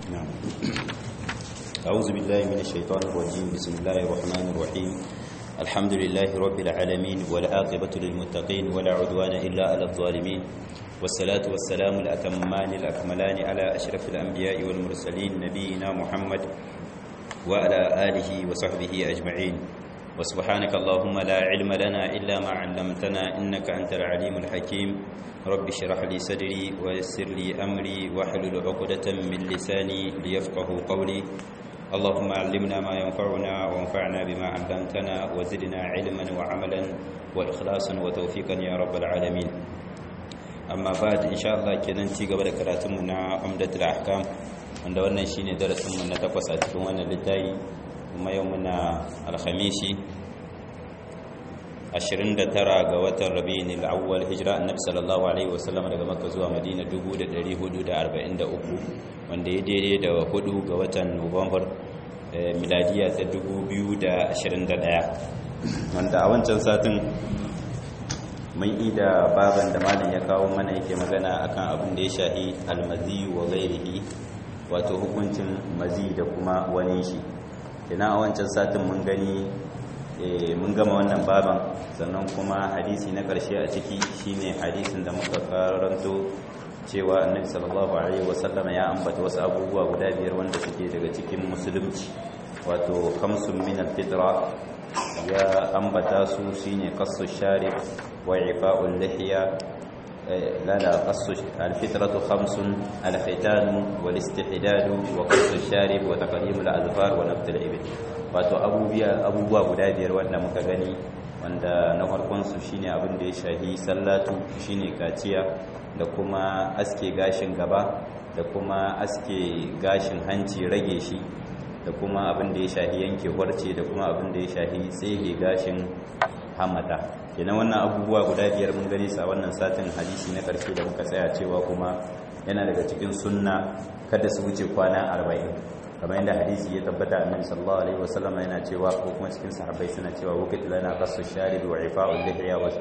نعم أعوذ بالله من الشيطان الرجيم بسم الله الرحمن الرحيم الحمد لله رب العالمين والعاقبة للمتقين ولا عدوان إلا على الظالمين والصلاة والسلام الأتمان الأكملان على أشرف الأنبياء والمرسلين نبينا محمد وعلى آله وصحبه أجمعين وسبحانك اللهم لا علم لنا إلا ما علمتنا إنك أنت العليم الحكيم رب اشرح لي صدري ويسر لي أمري واحلل عقدة من لساني ليفقه قولي اللهم علمنا ما ينفعنا وانفعنا بما علمتنا وزدنا علما وعملا وإخلاصا وتوفيقا يا رب العالمين أما بعد إن شاء الله كنا نتيجة بركاتنا عمدة الأحكام wanda wannan shine darasinmu na takwas a cikin wannan littafi kuma yau muna alhamishi 29 ga watan rabi'in al-awwal hijira annabi sallallahu alaihi wasallam daga makka zuwa madina 1443 wanda ya daidai da hudu ga watan nuwambar miladiya ta 2021 wanda a wancan satin mun ida baban da malam ya kawo mana yake magana akan abin da ya shahi almazi wa ghairihi wato hukuncin mazi da kuma wani shi ina a wancan satin mun gani mun gama wannan baban sannan kuma hadisi na ƙarshe a ciki shine hadisin da muka karanto cewa annabi sallallahu alaihi wasallam ya ambata wasu abubuwa guda biyar wanda suke daga cikin musulunci wato khamsun min al-fitra ya ambata su shine qassu sharif wa ifa'ul lihiya لا لا قص الفطرة خمس الختان والاستحداد وقص الشارب وتقليم الأظفار ونبت الإبل wato abubuwa guda biyar wanda muka gani wanda na farkonsu shine abin da ya shahi sallatu shine kaciya da kuma aske gashin gaba da kuma aske gashin hanci rage shi da kuma abin da ya shahi yanke warce da kuma abin da ya shahi tsege gashin hamata kenan wannan abubuwa guda biyar mun gani sa wannan satin hadisi na karshe da muka tsaya cewa kuma yana daga cikin sunna kada su wuce kwana arba'in kamar yadda hadisi ya tabbata annabi sallallahu alaihi wasallam yana cewa ko kuma cikin sahabbai suna cewa waqit lana qassu sharib wa ifa'ul lihya wa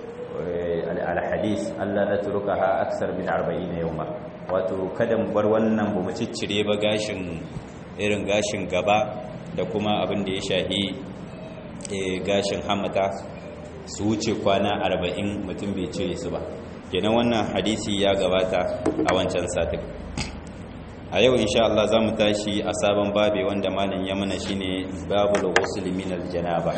al hadith Allah la turkaha aksar min 40 yawma wato kada mu bar wannan bu mu ciccire ba gashin irin gashin gaba da kuma abin da ya shahi gashin hamata su wuce kwana arba'in mutum bai cire su ba kenan wannan hadisi ya gabata a wancan satin a yau insha Allah za mu tashi a sabon babe wanda malam ya mana shine babul ghusl min aljanaba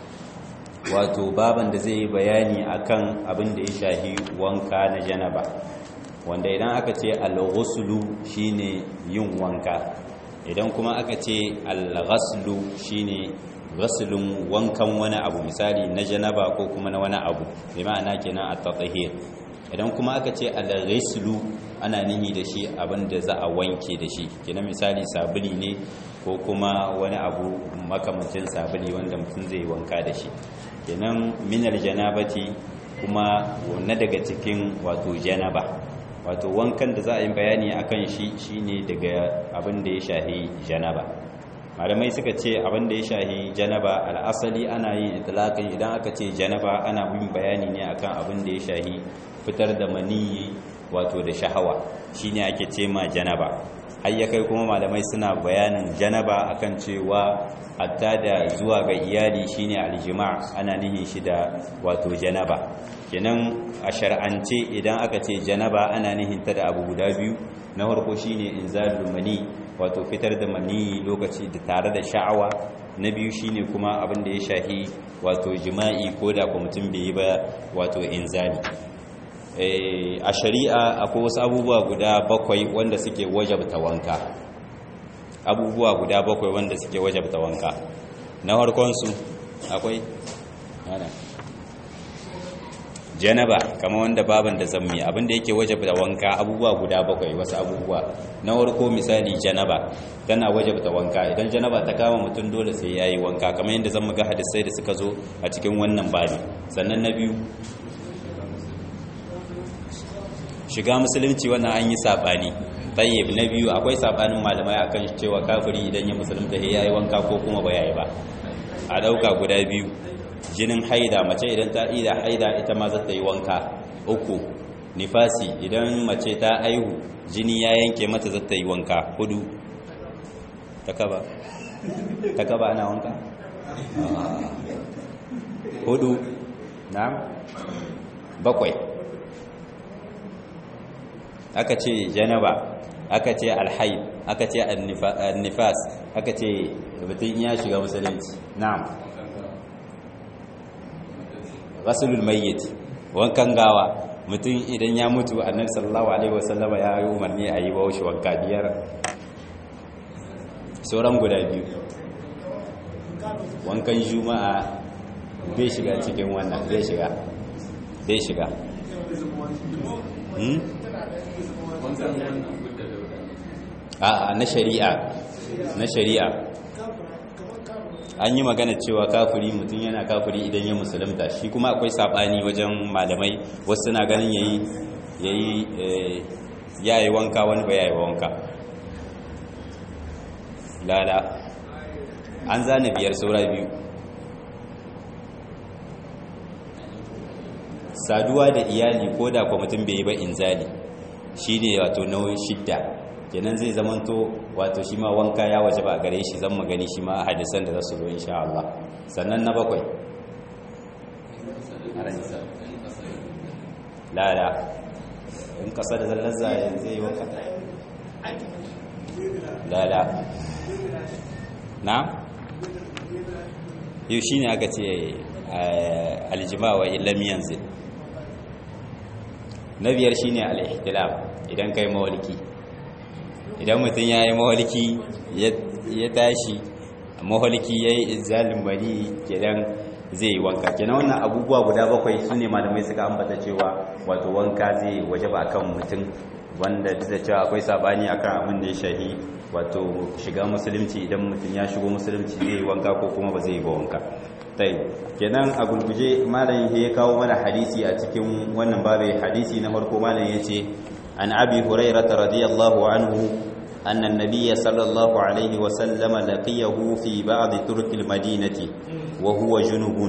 wato baban da zai yi bayani akan abin da ya shahi wanka na janaba wanda idan aka ce al-ghuslu shine yin wanka idan kuma aka ce al-ghaslu shine ghaslun wankan wani abu misali na janaba ko kuma na wani abu bi ma'ana kenan at-tahir idan kuma aka ce al-ghuslu ana nihi da shi abin da za a wanke da shi kenan misali sabuli ne ko kuma wani abu makamancin sabuli wanda mutum zai wanka da shi kenan minal janabati kuma na daga cikin wato janaba wato wankan da za a yi bayani akan shi shine daga abin da ya shahi janaba malamai suka ce abin da ya shahi janaba al'asali ana yin itlaqin idan aka ce janaba ana bin bayani ne akan abin da ya shahi fitar da maniyi wato da shahawa shine ake ce ma janaba har ya kai kuma malamai suna bayanin janaba akan cewa hatta da zuwa ga iyali shine aljima ana nihin shi da wato janaba kenan a shar'ance idan aka ce janaba ana nihin ta da abu guda biyu na farko shine inzalul mani wato fitar da mani lokaci da tare da sha'awa na biyu shine kuma abin da ya shahi wato jima'i ko da kuma mutum bai yi ba wato inzali a shari'a akwai wasu abubuwa guda bakwai wanda suke wajabta wanka abubuwa guda bakwai wanda suke wajabta wanka na harkonsu akwai janaba kama wanda baban da zammi abinda yake wajabta wanka abubuwa guda bakwai wasu abubuwa na harko misali janaba tana wajabta wanka idan janaba ta kama mutum dole sai ya yi wanka kamar yadda zan ga hadisai da suka zo a cikin wannan babi sannan na biyu shiga musulunci wannan an yi saɓani tayyib na biyu akwai saɓanin malamai akan cewa kafiri idan ya musulunta ya yi wanka ko kuma ba yayi ba a ɗauka guda biyu jinin haida mace idan ta ida haida ita ma za ta yi wanka uku nifasi idan mace ta aihu jini ya yanke mata zata yi wanka hudu ta kaba ta kaba ana wanka hudu na bakwai aka ce janaba aka ce alhaid aka ce annifas aka ce mutum ya shiga musulunci na'am rasulul mayyit wankan gawa mutum idan ya mutu annabi sallallahu alaihi wasallama ya yi umarni a yi bawo shi wanka biyar sauran guda biyu wankan juma'a bai shiga cikin wannan bai shiga bai shiga a na shari'a na shari'a an yi magana cewa kafiri mutum yana kafiri idan ya musulunta shi kuma akwai sabani wajen malamai wasu na ganin yayi yayi yayi wanka wani ba yayi wanka lala an zane biyar saura biyu saduwa da iyali ko da kwa mutum bai yi ba inzali shine wato nauyin shidda kenan zai zamanto wato shi ma wanka ya waje ba a gare shi zan magani shi ma hadisan da za su zo insha Allah sannan na bakwai lada in kasa da zallar zai yi wanka lada na yau shi ne aka ce aljima wa illam yanzu na biyar shi ne al'ihtilaf idan kai mawalki idan mutum ya yi maholiki ya tashi maholiki ya yi izalin bari kenan zai yi wanka kenan wannan abubuwa guda bakwai su ne malamai suka ambata cewa wato wanka zai waje ba kan mutum wanda duk da cewa akwai sabani akan abin da ya shahi wato shiga musulunci idan mutum ya shigo musulunci zai yi wanka ko kuma ba zai yi ba wanka tai kenan a gulguje malam ya kawo mana hadisi a cikin wannan babu hadisi na farko malam ya ce عن أبي هريرة رضي الله عنه أن النبي صلى الله عليه وسلم لقيه في بعض ترك المدينة وهو جنب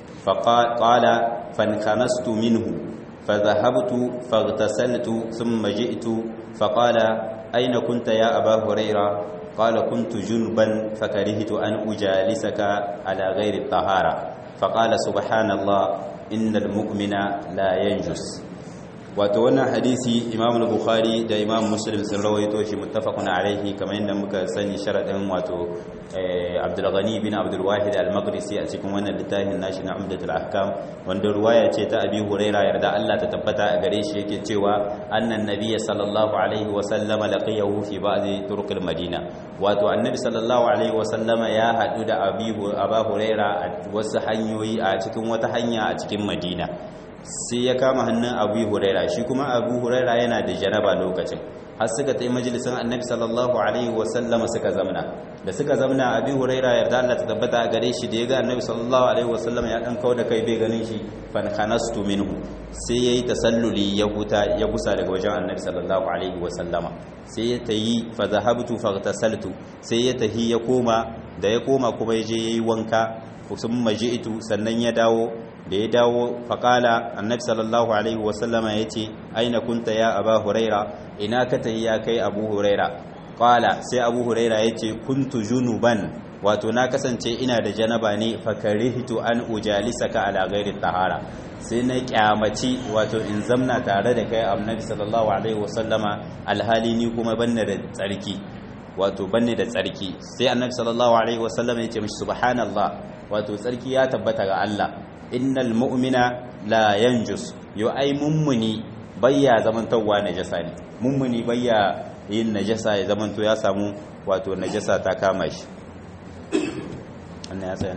فقال فانخنست منه فذهبت فاغتسلت ثم جئت فقال أين كنت يا أبا هريرة قال كنت جنبا فكرهت أن أجالسك على غير الطهارة فقال سبحان الله إن المؤمن لا ينجس wato wannan hadisi imam bukhari da imam muslim sun rawaito shi muttafaqun alaihi kamar yadda muka sani sharadin wato abdul ghani bin abdul wahid al-maqdisi a cikin wannan littafin nashi na umdatul ahkam wanda ruwaya ce ta abi huraira yarda Allah ta tabbata a gare shi yake cewa annan nabiyyi sallallahu alaihi wa sallama laqiyahu fi ba'dhi turuqil madina wato annabi sallallahu alaihi wa sallama ya hadu da abi aba huraira a wasu hanyoyi a cikin wata hanya a cikin madina sai ya kama hannun abu huraira shi kuma abu huraira yana da janaba lokacin har suka ta yi majalisun annabi sallallahu alaihi wasallama suka zamna da suka zamna abu huraira yarda Allah ta tabbata a gare shi da ya ga annabi sallallahu alaihi wasallama ya dan kawo da kai bai ganin shi fan khanastu minhu sai yayi tasalluli ya huta ya gusa daga wajen annabi sallallahu alaihi wasallama sai ya tayi fa zahabtu faghtasaltu sai ya tahi ya koma da ya koma kuma ya je yayi wanka summa ji'tu sannan ya dawo da ya dawo faƙala annabi sallallahu alaihi wasallama ya ce aina kunta ya aba huraira ina ka tayi ya kai abu huraira ƙala sai abu huraira ya ce kuntu junuban wato na kasance ina da janaba ne fakarihtu an ujalisaka ala ghairi tahara sai na kyamaci wato in zamna tare da kai annabi sallallahu alaihi wasallama alhali ni kuma banne da tsarki wato banne da tsarki sai annabi sallallahu alaihi wasallama ya ce mishi subhanallah wato tsarki ya tabbata ga Allah innal mu'mina la yanjus yo ai mummuni bayya zamantowa najasa ne mummuni bayya yin najasa ya zamanto ya samu wato najasa ta kama shi wannan ya tsaya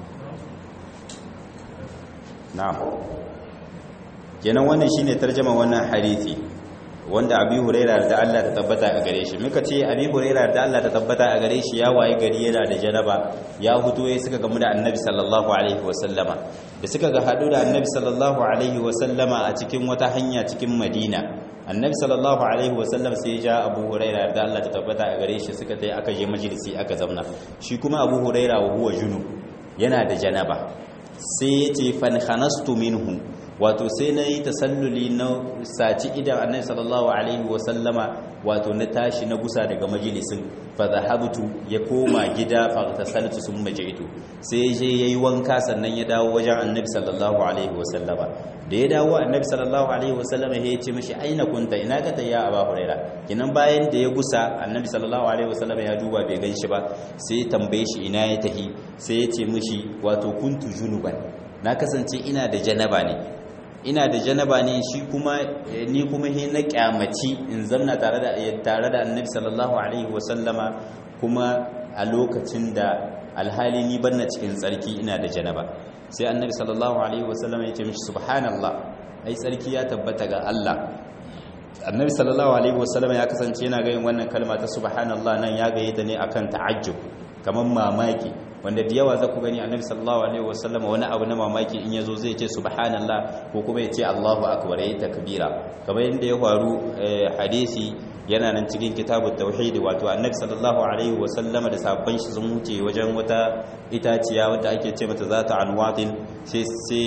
na'am kenan wannan shine tarjuma wannan hadisi wanda abi huraira da Allah ta tabbata a gare shi muka ce abi huraira da Allah ta tabbata a gare shi ya waye gari yana da janaba ya hutu yayin suka gamu da annabi sallallahu alaihi wasallama da suka ga hadu da annabi sallallahu alaihi wasallama a cikin wata hanya cikin madina annabi sallallahu alaihi wasallam sai ya ja abu huraira da Allah ta tabbata a gare shi suka tai aka je majalisi aka zauna shi kuma abu huraira wa huwa junub yana da janaba sai ya ce fan khanastu minhu wato sai na yi tasalluli na saci idan annabi sallallahu alaihi wasallama wato na tashi na gusa daga majalisin fa zahabtu ya koma gida fa tasaltu sun majitu sai je yayi wanka sannan ya dawo wajen annabi sallallahu alaihi wasallama da ya dawo annabi sallallahu alaihi wasallama ya ce mishi aina kunta ina ka tayya aba huraira kinan bayan da ya gusa annabi sallallahu alaihi wasallama ya duba bai gan shi ba sai ya tambaye shi ina ya tahi sai ya ce mishi wato kuntu junuban na kasance ina da janaba ne ina da janaba ne shi kuma ni kuma he na kyamaci in zamna tare da tare da annabi sallallahu alaihi wasallama kuma a lokacin da alhali ni banna cikin tsarki ina da janaba sai annabi sallallahu alaihi wasallama ya ce mishi subhanallah ai tsarki ya tabbata ga Allah annabi sallallahu alaihi wasallama ya kasance yana ga yin wannan kalma ta subhanallah nan ya gaye ta ne akan ta'ajjub kamar mamaki wanda da yawa za ku gani annabi sallallahu alaihi wasallam wani abu na mamaki in yazo zai ce subhanallah ko kuma ya ce Allahu akbar yayi takbira kamar yadda ya faru hadisi yana nan cikin kitabut tauhid wato annabi sallallahu alaihi wasallam da sabban shi sun wuce wajen wata itaciya wadda ake ce mata zata anwatin sai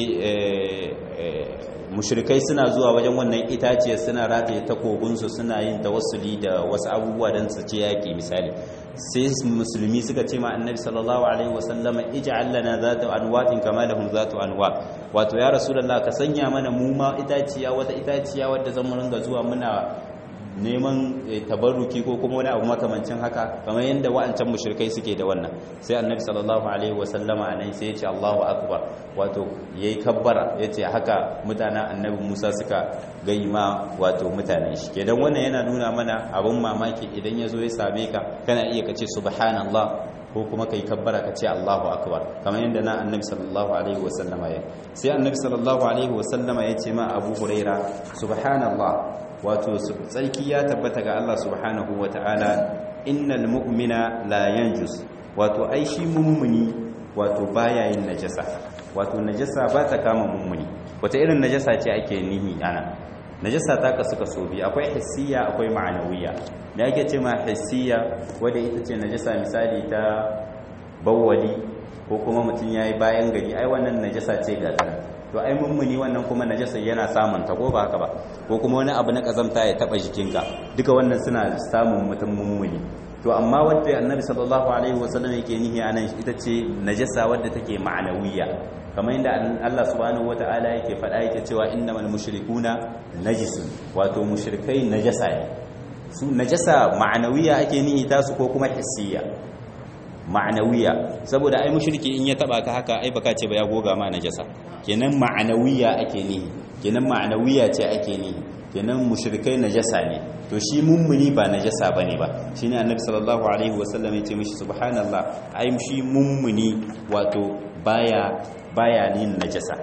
sai mushrikai suna zuwa wajen wannan itaciyar suna rataye takobinsu suna yin tawassuli da wasu abubuwa don su ce yaƙi misali sai musulmi suka ce ma annabi sallallahu alaihi wasallam ij'al lana zata anwatin kama lahum zatu anwa wato ya rasulullah ka sanya mana mu ma itaciya wata itaciya wadda zan ringa zuwa muna neman tabarruki ko kuma wani abu makamancin haka kamar yadda wa'ancan mushrikai suke da wannan sai annabi sallallahu alaihi wasallama anan sai ya ce Allahu akbar wato yayi kabbara yace haka mutanen annabi Musa suka gai ma wato mutanen shi kenan wannan yana nuna mana abun mamaki idan yazo ya same ka kana iya kace subhanallah ko kuma kai kabbara ka ce Allahu akbar kamar yadda na annabi sallallahu alaihi wasallama ya sai annabi sallallahu alaihi wasallama ya ce ma Abu Huraira subhanallah wato tsarki ya tabbata ga Allah subhanahu wa ta'ala innal mu'mina la yanjus wato ai shi mummuni wato baya yin najasa wato najasa ba ta kama mummuni wata irin najasa ce ake nihi ana najasa ta kasu kaso biyu akwai hissiya akwai ma'anawiya da ake ce ma hissiya wadda ita ce najasa misali ta bawwali ko kuma mutum yayi bayan gari ai wannan najasa ce ga to ai mummuni wannan kuma najasa yana samun ta ko ba haka ba ko kuma wani abu na kazamta ya taba jikinka duka wannan suna samun mutum mummuni to amma wanda annabi sallallahu alaihi wasallam yake nihi anan ita ce najasa wadda take ma'anawiya kamar yadda Allah subhanahu wataala yake faɗa yake cewa innamal mushrikuna najisun wato mushrikai najasa ne su najasa ma'anawiya ake nihi tasu ko kuma hissiya ma'anawiya saboda ai mushriki in ya taba ka haka ai baka ce ba ya goga ma najasa kenan ma'anawiya ake nihi kenan ma'anawiya ce ake nihi kenan mushrikai najasa ne to shi mummuni ba najasa bane ba shine annabi sallallahu alaihi wasallam ya ce mishi subhanallah ai shi mummuni wato baya baya nin najasa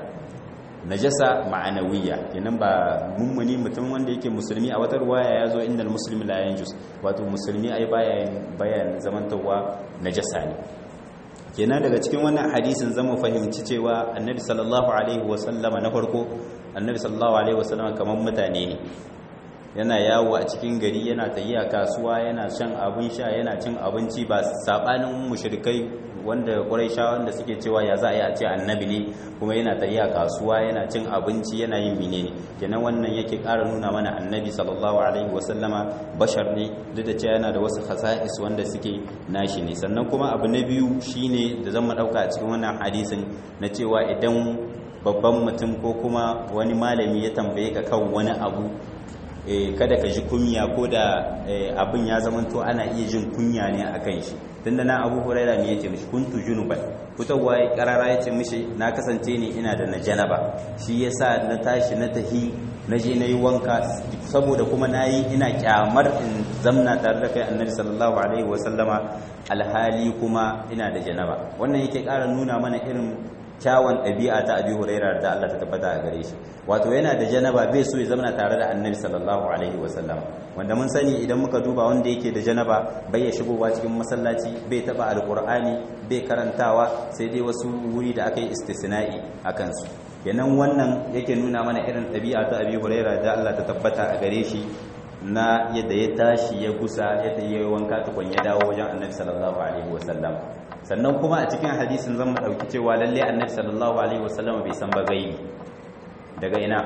najasa ma'anawiya kenan ba mummuni mutum wanda yake musulmi a wata ruwaya ya zo inda musulmi la yanjus wato musulmi ai baya bayan zamantawa najasa ne kenan daga cikin wannan hadisin zamu fahimci cewa annabi sallallahu alaihi wasallama na farko annabi sallallahu alaihi wasallama kamar mutane ne yana yawo a cikin gari yana tafiya kasuwa yana shan abin sha yana cin abinci ba sabanin mushrikai wanda quraisha wanda suke cewa ya za a yi a ce annabi ne kuma yana tafiya kasuwa yana cin abinci yana yin menene kenan wannan yake ƙara nuna mana annabi sallallahu alaihi wasallama bashar ne duk da cewa yana da wasu khasa'is wanda suke nashi ne sannan kuma abu na biyu shine da zan mu dauka a cikin wannan hadisin na cewa idan babban mutum ko kuma wani malami ya tambaye ka kan wani abu kada ka ji kunya ko da abin ya zamanto ana iya jin kunya ne a kan shi tun da na abu huraira ne ya ce mishi kuntu junuban fitowa ya karara ya ce mishi na kasance ne ina da na janaba shi ya sa na tashi na tahi na je na yi wanka saboda kuma na yi ina kyamar in zamna tare da kai annabi sallallahu alaihi wasallama alhali kuma ina da janaba wannan yake ƙara nuna mana irin kyawun ɗabi'a ta abi huraira da Allah ta tabbata a gare shi wato yana da janaba bai so ya zama tare da annabi sallallahu alaihi wasallam wanda mun sani idan muka duba wanda yake da janaba bai ya shigowa cikin masallaci bai taba alqur'ani bai karantawa sai dai wasu wuri da aka yi istisna'i a kansu kenan wannan yake nuna mana irin ɗabi'a ta abi huraira da Allah ta tabbata a gare shi na yadda ya tashi ya gusa ya yi wanka tukun ya dawo wajen annabi sallallahu alaihi wasallam sannan kuma a cikin hadisin zan mu dauki cewa lalle annabi sallallahu alaihi wasallam bai san ba gaibi daga ina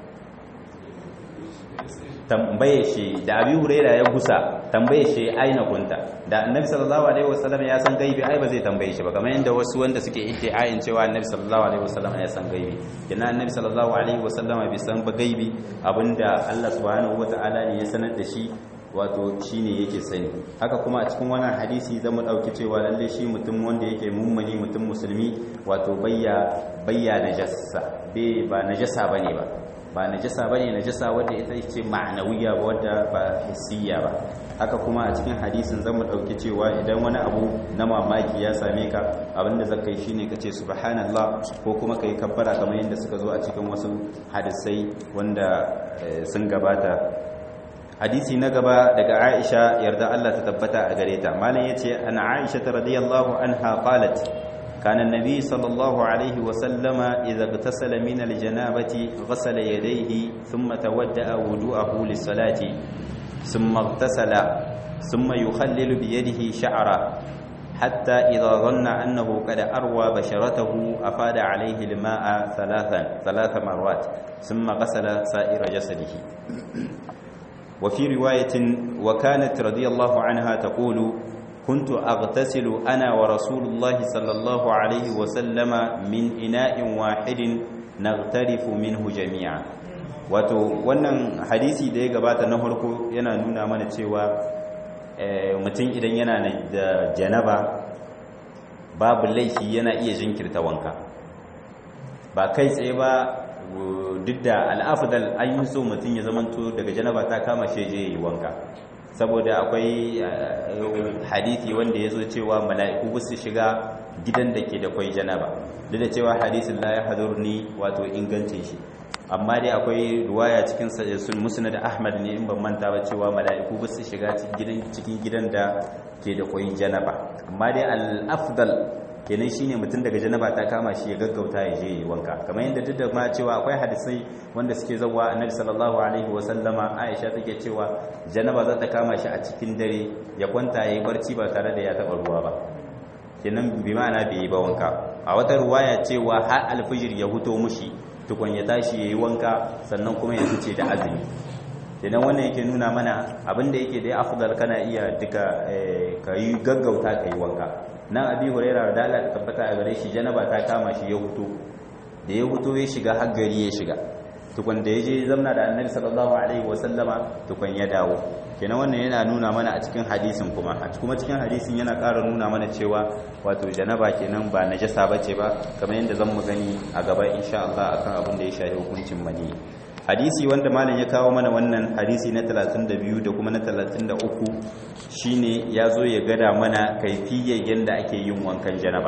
tambaye shi da abi huraira ya gusa tambaye shi aina kunta da annabi sallallahu alaihi wasallam ya san gaibi ai ba zai tambaye shi ba kamar yadda wasu wanda suke iddiayin cewa annabi sallallahu alaihi wasallam ya san gaibi kina annabi sallallahu alaihi wasallam bai san ba gaibi abinda Allah subhanahu wataala ne ya sanar da shi wato shine yake sani haka kuma a cikin wannan hadisi zamu dauki cewa lalle shi mutum wanda yake mummuni mutum musulmi wato bayya bayya najasa bai ba najasa bane ba ba najasa bane najasa wanda ita ce ma'anawiya ba wanda ba hissiya ba haka kuma a cikin hadisin zamu dauki cewa idan wani abu na mamaki ya same ka abinda zaka yi shine kace subhanallah ko kuma kai kabbara kamar yadda suka zo a cikin wasu hadisai wanda sun gabata hadisi na gaba daga Aisha yarda Allah ta tabbata a gare ta malam yace an Aisha radiyallahu anha qalat كان النبي صلى الله عليه وسلم إذا اغتسل من الجنابة غسل يديه ثم تودأ وضوءه للصلاة ثم اغتسل ثم يخلل بيده شعره حتى إذا ظن أنه قد أروى بشرته أفاد عليه الماء ثلاثا ثلاث مرات ثم غسل سائر جسده وفي رواية وكانت رضي الله عنها تقول كنت أغتسل أنا ورسول الله صلى الله عليه وسلم من إناء واحد نغترف منه جميعا wato wannan hadisi da ya gabata na farko yana nuna mana cewa mutum idan yana da janaba babu laifi yana iya jinkirta wanka ba kai tsaye ba duk da al'afdal an yi so mutum ya zamanto daga janaba ta kama shi je yi wanka saboda akwai hadithi wanda ya zo cewa mala'iku ba su shiga gidan da ke da kwai janaba duk da cewa hadisin la ya hadurni wato ingancin shi amma dai akwai ruwaya cikin sun musnad ahmad ne in ban manta ba cewa mala'iku ba su shiga cikin gidan da ke da kwai janaba amma dai al-afdal kenan shine mutum daga janaba ta kama shi ya gaggauta ya je yi wanka kamar yadda duk da ma cewa akwai hadisai wanda suke zawa annabi sallallahu alaihi wa sallama Aisha take cewa janaba za ta kama shi a cikin dare ya kwanta yayi barci ba tare da ya taba ruwa ba kenan bi ma'ana bai yi ba wanka a wata ruwaya cewa har alfijir ya huto mushi tukun ya tashi yayi wanka sannan kuma ya fice da azumi idan wannan yake nuna mana abinda yake da afdal kana iya duka kai gaggauta kai wanka nan abi huraira da Allah ta tabbata a gare shi janaba ta kama shi ya huto da ya huto ya shiga har gari ya shiga tukun da ya je zamna da annabi sallallahu alaihi wasallama tukun ya dawo kenan wannan yana nuna mana a cikin hadisin kuma a kuma cikin hadisin yana ƙara nuna mana cewa wato janaba kenan ba najasa bace ba kamar yadda zan mu gani a gaba insha Allah akan abin da ya shafi hukuncin mani hadisi wanda malam ya kawo mana wannan hadisi na 32 da kuma na 33 shine ya zo ya gada mana kaifiyar yadda ake yin wankan janaba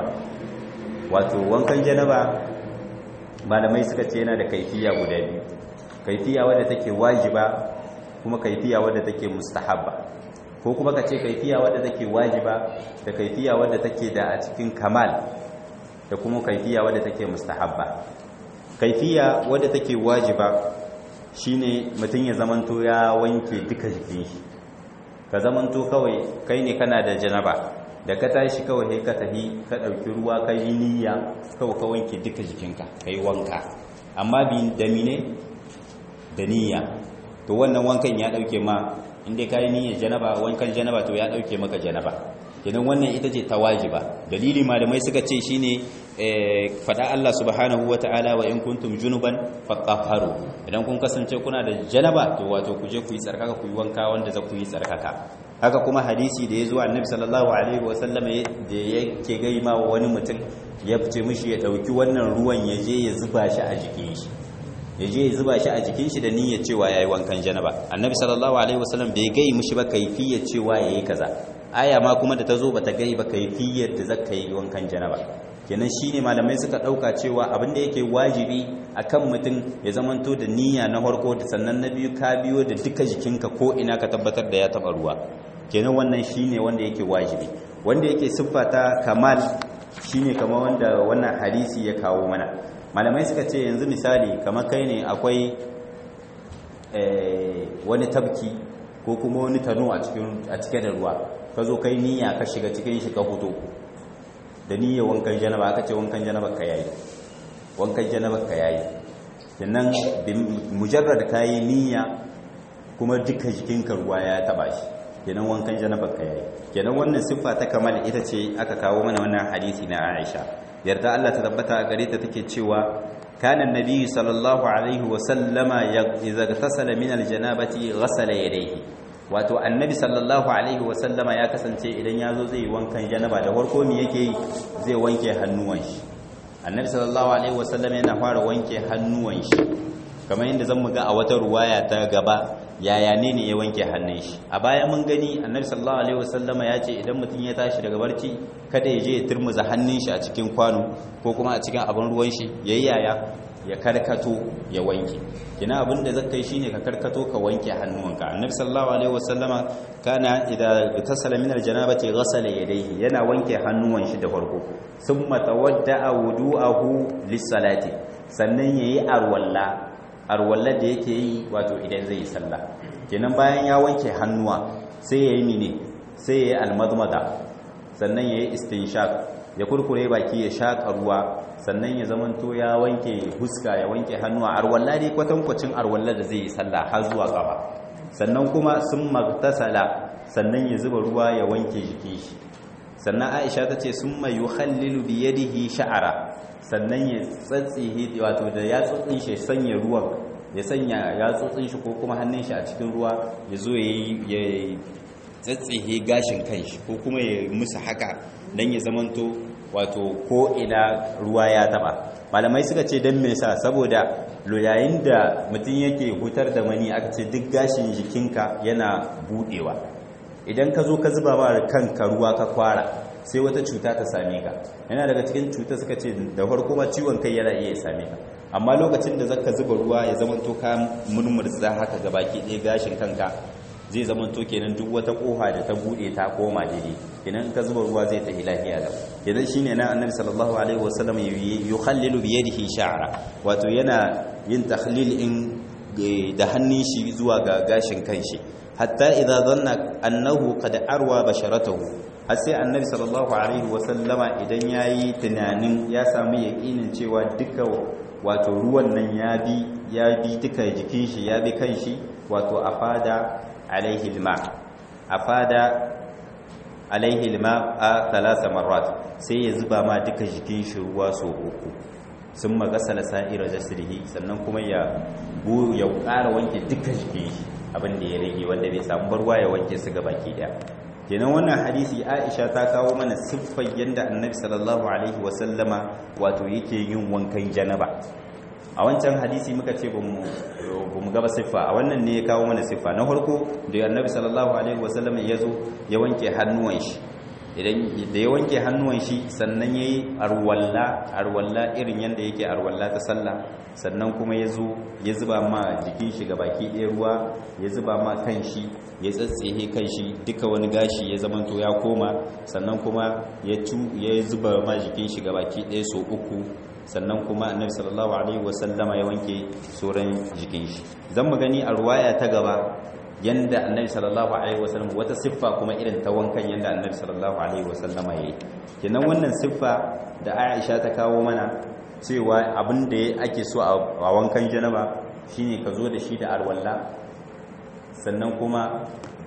wato wankan janaba malamai suka ce yana da kaifiya guda biyu kaifiya wadda take wajiba kuma kaifiya wadda take mustahabba ko kuma ka ce kaifiya wadda take wajiba da kaifiya wadda take da a cikin kamal da kuma kaifiya wadda take mustahabba kaifiya wadda take wajiba shine mutum ya zamanto ya wanke duka jikin shi ka zamanto kawai kai ne kana da janaba da ka tashi kawai sai ka tafi ka ɗauki ruwa ka yi niyya kawai ka wanke duka jikinka ka yi wanka amma bi da mine da niyya to wannan wankan ya ɗauke ma inda ka yi niyyar janaba wankan janaba to ya ɗauke maka janaba kenan wannan ita ce ta wajiba dalili malamai suka ce shine fada Allah subhanahu wata'ala wa in kuntum junuban fatahharu idan kun kasance kuna da janaba to wato ku je ku yi tsarkaka ku yi wanka wanda za ku yi tsarkaka haka kuma hadisi da ya zo annabi sallallahu alaihi wa sallam da yake gai ma wani mutum ya fice mishi ya dauki wannan ruwan ya je ya zuba shi a jikin shi ya je ya zuba shi a jikin shi da niyyar cewa yayi wankan janaba annabi sallallahu alaihi wa sallam bai gai mishi ba kaifiyar cewa yayi kaza aya ma kuma da ta zo bata gai ba kaifiyar da zaka yi wankan janaba kenan shine malamai suka dauka cewa abin da yake wajibi akan mutum ya zamanto da niyya na farko da sannan na biyu ka biyo da duka jikinka ko ina ka tabbatar da ya taba ruwa kenan wannan shine wanda yake wajibi wanda yake siffata kamal shine kamar wanda wannan hadisi ya kawo mana malamai suka ce yanzu misali kamar kai ne akwai wani tabki ko kuma wani tano a cike da ruwa ka zo kai niyya ka shiga cikin shi ka fito da niyyar wankan janaba aka ce wankan janaba ka yayi wankan janaba ka yayi kenan mujarrad kayi niyya kuma duka jikinka ruwa ya taba shi kenan wankan janaba ka yayi kenan wannan siffa ta kamal ita ce aka kawo mana wannan hadisi na Aisha yarda Allah ta tabbata a gare ta take cewa kana annabi sallallahu alaihi wa sallama idza tasala min aljanabati ghasala yadayhi wato annabi sallallahu alaihi wa sallama ya kasance idan yazo zai yi wankan janaba da farko me yake yi zai wanke hannuwan shi annabi sallallahu alaihi wa sallama yana fara wanke hannuwan shi kamar yadda zan ga a wata ruwaya ta gaba yaya ne ne ya wanke hannun shi a baya mun gani annabi sallallahu alaihi wasallama ya ce idan mutum ya tashi daga barci kada ya je ya turmuza hannun shi a cikin kwano ko kuma a cikin abin ruwan shi yayi yaya ya karkato ya wanke kina abin da zaka yi shine ka karkato ka wanke hannuwanka annabi sallallahu alaihi wasallama kana idza tasala min aljanabati ghasala yadayhi yana wanke hannuwan shi da farko thumma tawadda'a wudu'ahu lis-salati sannan yayi arwalla arwallar da yake yi wato idan zai yi sallah kenan bayan ya wanke hannuwa sai ya yi mine sai ya yi almadmada sannan ya yi istinshaq ya kurkure baki ya shaƙa ruwa sannan ya zamanto ya wanke huska ya wanke hannuwa arwalla dai kwatankwacin arwallar da zai yi sallah har zuwa gaba sannan kuma sun magtasala sannan ya zuba ruwa ya wanke jiki shi sannan aisha ta ce sun mai yuhallilu biyadihi sha'ara sannan ya tsatsihe wato da ya tsotsin shi sanya ruwan ya sanya ya tsotsin shi ko kuma hannun shi a cikin ruwa ya zo ya tsatsihe gashin kanshi ko kuma ya musu haka dan ya zamanto wato ko ina ruwa ya taba malamai suka ce dan me yasa saboda yayin da mutum yake hutar da mani aka ce duk gashin jikinka yana budewa idan ka zo ka zuba ba kanka ruwa ka kwara sai wata cuta ta same ka yana daga cikin cuta suka ce da farko ma ciwon kai yana iya same ka amma lokacin da zaka zuba ruwa ya zama to ka murmurza haka ga baki ɗaya gashin kanka zai zama to kenan duk wata kofa da ta bude ta koma daidai kenan ka zuba ruwa zai tafi lafiya da kenan shine nan annabi sallallahu alaihi wasallam yukhallilu bi yadihi sha'ra wato yana yin takhlil in da hannun shi zuwa ga gashin kanshi hatta idza dhanna annahu qad arwa basharatahu har sai annabi sallallahu alaihi wasallama idan yayi tunanin ya samu yakinin cewa duka wato ruwan nan ya bi ya bi duka jikin shi ya bi kanshi wato afada alaihi alma afada alaihi alma a thalatha marrat sai ya zuba ma duka jikin shi ruwa so uku sun magasala sa'ira jasrihi sannan kuma ya ya ƙara wanke duka jikin shi abin da ya rage wanda bai samu barwa ya wanke su ga baki daya kenan wannan hadisi Aisha ta kawo mana siffar yanda Annabi sallallahu alaihi wasallama wato yake yin wankan janaba a wancan hadisi muka ce bamu bamu gaba siffa a wannan ne ya kawo mana siffa na farko da Annabi sallallahu alaihi wasallama ya zo ya wanke hannuwan shi idan da ya wanke hannuwan shi sannan yayi arwalla arwalla irin yanda yake arwalla ta sallah sannan kuma ya zo ya zuba ma jikin shi baki ɗaya ruwa ya zuba ma kan shi ya tsatsehe kan shi duka wani gashi ya zamanto ya koma sannan kuma ya zuba ma jikin shi baki ɗaya so uku sannan kuma annabi sallallahu alaihi wasallama ya wanke sauran jikin shi zan mu gani a ruwaya ta gaba yanda annabi sallallahu alaihi wasallam wata siffa kuma irin ta wankan yanda annabi sallallahu alaihi wasallama yayi kenan wannan siffa da Aisha ta kawo mana cewa abin da ake so a wankan janaba shine ka zo da shi da alwala sannan kuma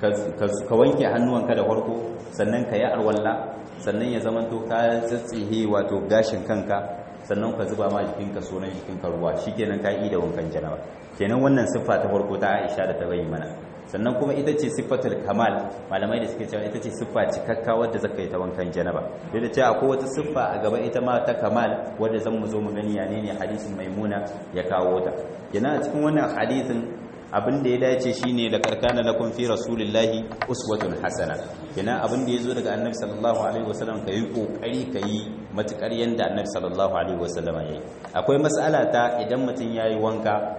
ka wanke hannuwanka da farko sannan ka yi alwala sannan ya zama to ka tsatsihe wato gashin kanka sannan ka zuba ma jikinka sunan jikinka ruwa shikenan ka yi da wankan janaba kenan wannan siffa ta farko ta Aisha da ta bayi mana sannan kuma ita ce siffatul kamal malamai da suke cewa ita ce siffa cikakka wadda zaka yi ta wankan janaba duk da cewa akwai wata siffa a gaba ita ma ta kamal wadda zan mu zo mu gani ya ne hadisin maimuna ya kawo ta yana a cikin wannan hadisin abin da ya dace shine da karkana lakum fi rasulillahi uswatun hasana kenan abin da yazo daga annabi sallallahu alaihi wasallam kai kokari kai matukar yanda annabi sallallahu alaihi wasallam yayi akwai mas'ala ta idan mutum yayi wanka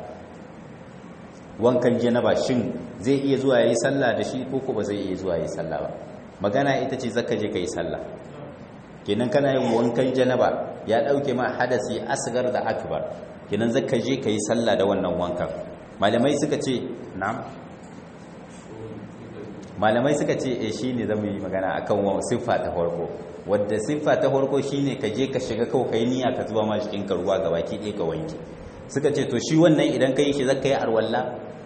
wankan janaba shin zai iya zuwa yayi sallah da shi ko ko ba zai iya zuwa yayi sallah ba magana ita ce zaka je kai sallah kenan kana yin wankan janaba ya dauke ma hadasi asgar da akbar kenan zaka je kai sallah da wannan wankan malamai suka ce na'am malamai suka ce eh shine zamu yi magana akan siffa ta farko wadda siffa ta farko shine ka je ka shiga kawai kai niyya ka zuba ma jikin ka ruwa gabaki ɗaya ka wanke suka ce to shi wannan idan ka yi shi zaka yi arwalla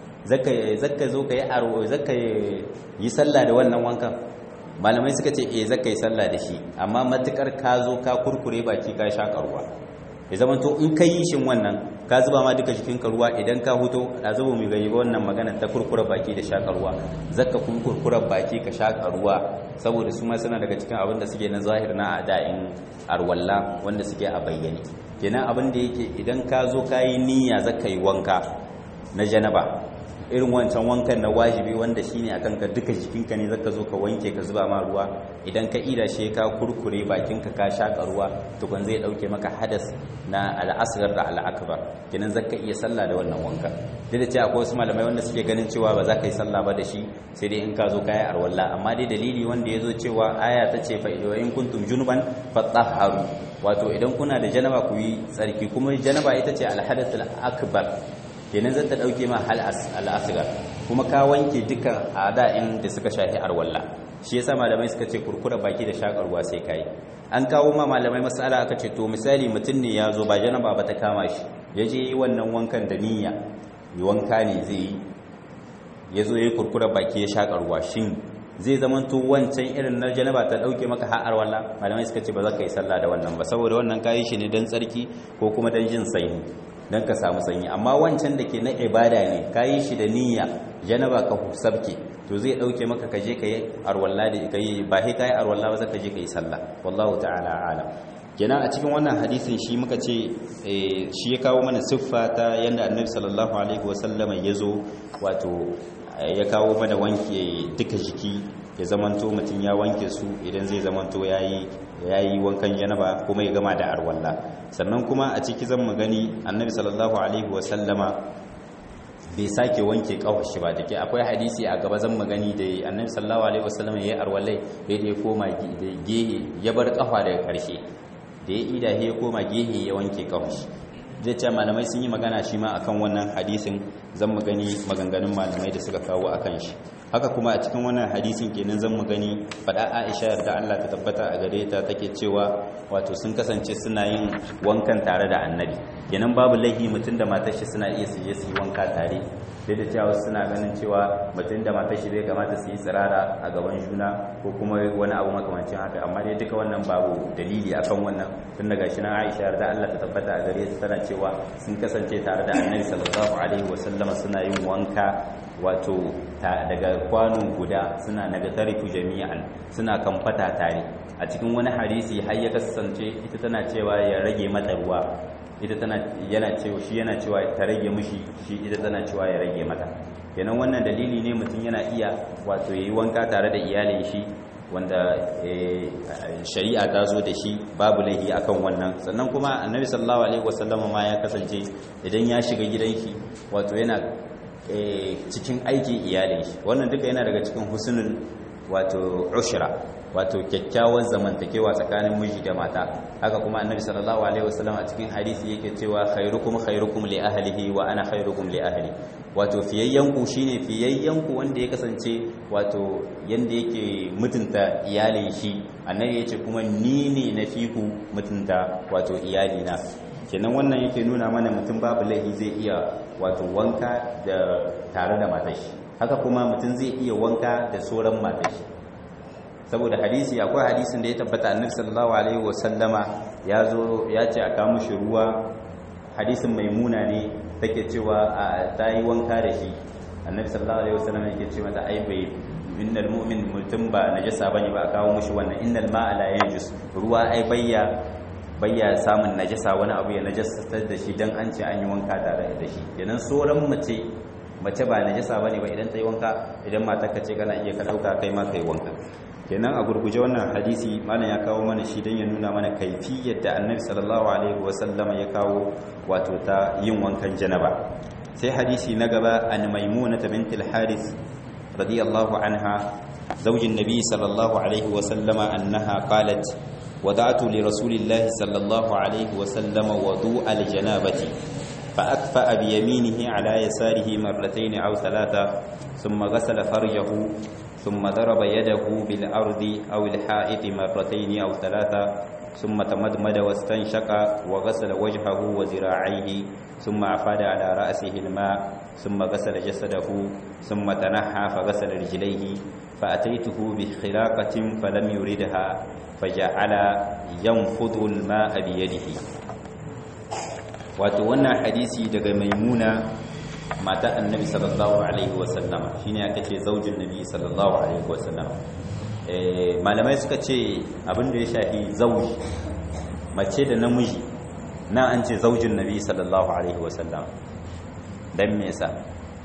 zaka zo ka yi arwa zaka yi sallah da wannan wankan malamai suka ce eh zaka yi sallah da shi amma matukar ka zo ka kurkure baki ka shaka ruwa ya zama to in ka yi shin wannan ka zuba ma duka jikinka ruwa idan ka huto da zuba mai gani ba wannan magana ta kurkura baki da shaka ruwa zaka kun kurkura baki ka shaka ruwa saboda su ma suna daga cikin abin da suke na zahir na da'in arwalla wanda suke a bayyane kenan abin da yake idan ka zo ka yi niyya zaka yi wanka na janaba irin wancan wankan na wajibi wanda shine akan ka duka jikinka ne zaka zo ka wanke ka zuba ma ruwa idan ka ida shi ka kurkure bakinka ka shaka ruwa tukun zai dauke maka hadas na al'asghar da al'akbar kenan zaka iya sallah da wannan wanka duk da cewa akwai wasu malamai wanda suke ganin cewa ba za ka yi sallah ba da shi sai dai in ka zo kai arwalla amma dai dalili wanda yazo cewa aya ta ce fa in kuntum junuban fatahharu wato idan kuna da janaba ku yi tsarki kuma janaba ita ce al-hadath al-akbar kenan zan ta dauke ma hal al'asgar kuma ka wanke dukkan ada'in da suka shafi arwalla shi yasa malamai suka ce kurkura baki da shakarwa sai kai an kawo ma malamai masala aka ce to misali mutum ne ya zo ba janaba ba ta kama shi ya je yi wannan wankan da niyya yi wanka ne zai yi ya zo ya yi kurkura baki ya shakarwa shin zai zama to wancan irin na janaba ta dauke maka har arwalla malamai suka ce ba za ka yi sallah da wannan ba saboda wannan kayi shi ne don tsarki ko kuma don jin sanyi don ka samu sanyi amma wancan da ke na ibada ne ka yi shi da niyya janaba ka sabke to zai dauke maka kaje ka yi arwalla da ka yi ba sai ka yi arwalla ba zaka je ka yi sallah wallahu ta'ala alam kenan a cikin wannan hadisin shi muka ce shi ya kawo mana siffa ta yanda annabi sallallahu alaihi wasallama ya zo wato ya kawo mana wanke duka jiki ya zamanto mutum ya wanke su idan zai zamanto yayi yayi wankan janaba kuma ya gama da arwalla sannan kuma a ciki zan mu gani annabi sallallahu alaihi wasallama bai sake wanke kawashi ba dake akwai hadisi a gaba zan magani da annabi sallallahu alaihi wasallama yayi arwallai bai da ya koma da gehe ya bar kafa daga karshe da ya ida ya koma gehe ya wanke kawashi zai ce malamai sun yi magana shi ma akan wannan hadisin zan mu gani maganganun malamai da suka kawo akan shi haka kuma a cikin wannan hadisin kenan zan mu gani fada Aisha da Allah ta tabbata a gare ta take cewa wato sun kasance suna yin wankan tare da Annabi kenan babu laihi mutum da matar shi suna iya su je su yi wanka tare duk da cewa suna ganin cewa mutum da matar shi bai kamata su yi tsirara a gaban juna ko kuma wani abu makamancin haka amma dai duka wannan babu dalili akan wannan tun daga shi na Aisha da Allah ta tabbata a gare ta tana cewa sun kasance tare da Annabi sallallahu alaihi wasallama suna yin wanka wato daga kwano guda suna naga tarifu jami'an suna kamfata tare a cikin wani hadisi har ya kasance ita tana cewa ya rage mata ruwa ita tana yana cewa shi yana cewa ta rage mishi shi ita tana cewa ya rage mata kenan wannan dalili ne mutum yana iya wato yayi wanka tare da iyalin shi wanda shari'a ta zo da shi babu laifi akan wannan sannan kuma annabi sallallahu alaihi wasallam ma ya kasance idan ya shiga gidan shi wato yana cikin aikin iyalin shi wannan duka yana daga cikin husnul wato ushra wato kyakkyawan zamantakewa tsakanin miji da mata haka kuma annabi sallallahu alaihi wasallam a cikin hadisi yake cewa khairukum khairukum li ahlihi wa ana khairukum li ahli wato fiyayyanku shine fiyayyanku wanda ya kasance wato yanda yake mutunta iyalin shi annabi yace kuma ni ne na fiku mutunta wato iyalina kenan wannan yake nuna mana mutum babu laifi zai iya wato wanka da tare da matashi haka kuma mutum zai iya wanka da sauran matashi saboda hadisi akwai hadisin da ya tabbata annabi sallallahu alaihi wasallama ya zo ya ce a kawo shi ruwa hadisin maimuna ne take cewa ta yi wanka da shi annabi sallallahu alaihi wasallama yake ce mata ai bai innal mu'min mutum ba najasa bane ba a kawo mushi wannan innal ma'a la yanjus ruwa ai bayya bayya samun najasa wani abu ya najasar da shi dan an ce an yi wanka tare da shi kenan sauran mace mace ba najasa bane ba idan ta yi wanka idan matar ka ce kana iya ka dauka kai ma kai wanka kenan a gurguje wannan hadisi malam ya kawo mana shi don ya nuna mana kaifiyar da annabi sallallahu alaihi wasallama ya kawo wato ta yin wankan janaba sai hadisi na gaba an maimuna ta bintul haris radiyallahu anha zaujin nabi sallallahu alaihi wasallama annaha qalat ودعت لرسول الله صلى الله عليه وسلم وضوء الجنابة فأكفأ بيمينه على يساره مرتين أو ثلاثة ثم غسل فرجه ثم ضرب يده بالأرض أو الحائط مرتين أو ثلاثة ثم تمدمد واستنشق وغسل وجهه وذراعيه ثم أفاد على رأسه الماء ثم غسل جسده ثم تنحى فغسل رجليه فأتيته بخلاقة فلم يردها فجعل ينفض الماء بيده wato wannan hadisi daga maimuna mata annabi sallallahu alaihi wasallam shine aka ce zaujin nabi sallallahu alaihi wasallam eh malamai suka ce abin da ya shafi zauji mace da namiji na an ce zaujin nabi sallallahu alaihi wasallam dan me yasa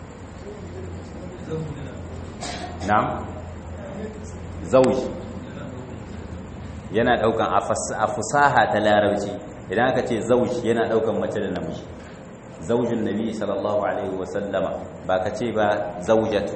na'am zauji yana daukan a fusaha ta larabci idan aka ce zauji yana daukan mace da namiji zaujin nabi sallallahu alaihi wasallama ba ka ce ba zaujatu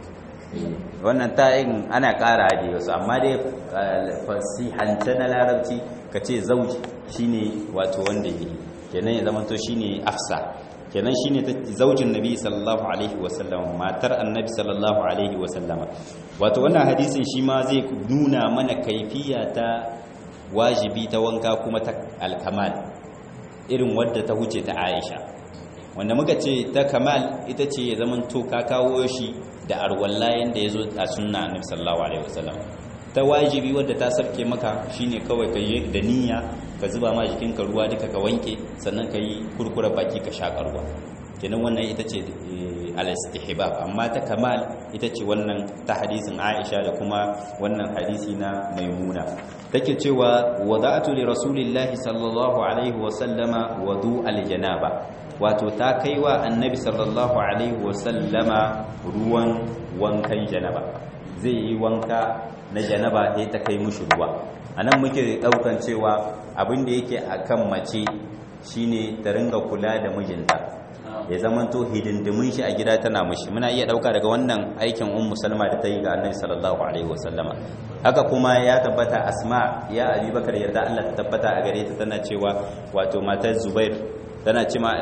wannan ta'in ana ƙara da wasu amma dai fasihance na larabci ka ce zauji shine wato wanda yi kenan ya zama to shine afsa kenan shine zaujin nabi sallallahu alaihi wasallama matar annabi sallallahu alaihi wasallama wato wannan hadisin shi ma zai nuna mana kaifiya ta wajibi ta wanka kuma ta alkamal irin wadda ta huce ta Aisha wanda muka ce ta kamal ita ce ya zaman to ka kawo shi da arwalla yanda yazo a sunna annabi sallallahu alaihi wasallam ta wajibi wadda ta sarke maka shine kawai ka yi da niyya ka zuba ma jikinka ruwa duka ka wanke sannan ka yi kurkura baki ka shaƙa ruwa kenan wannan ita ce al-istihbab amma ta kamal ita ce wannan ta hadisin Aisha da kuma wannan hadisi na Maimuna take cewa wada'tu li rasulillahi sallallahu alaihi wa sallama wudu al-janaba wato ta kaiwa annabi sallallahu alaihi wa sallama ruwan wankan janaba zai yi wanka na janaba sai ta kai mushi ruwa anan muke daukan cewa abin da yake akan mace shine ta ringa kula da mijinta ya zamanto hidindimin shi a gida tana mushi muna iya dauka daga wannan aikin ummu salma da ta yi ga annabi sallallahu alaihi wasallama haka kuma ya tabbata asma ya abubakar yarda Allah ta tabbata a gare ta tana cewa wato matar zubair tana cima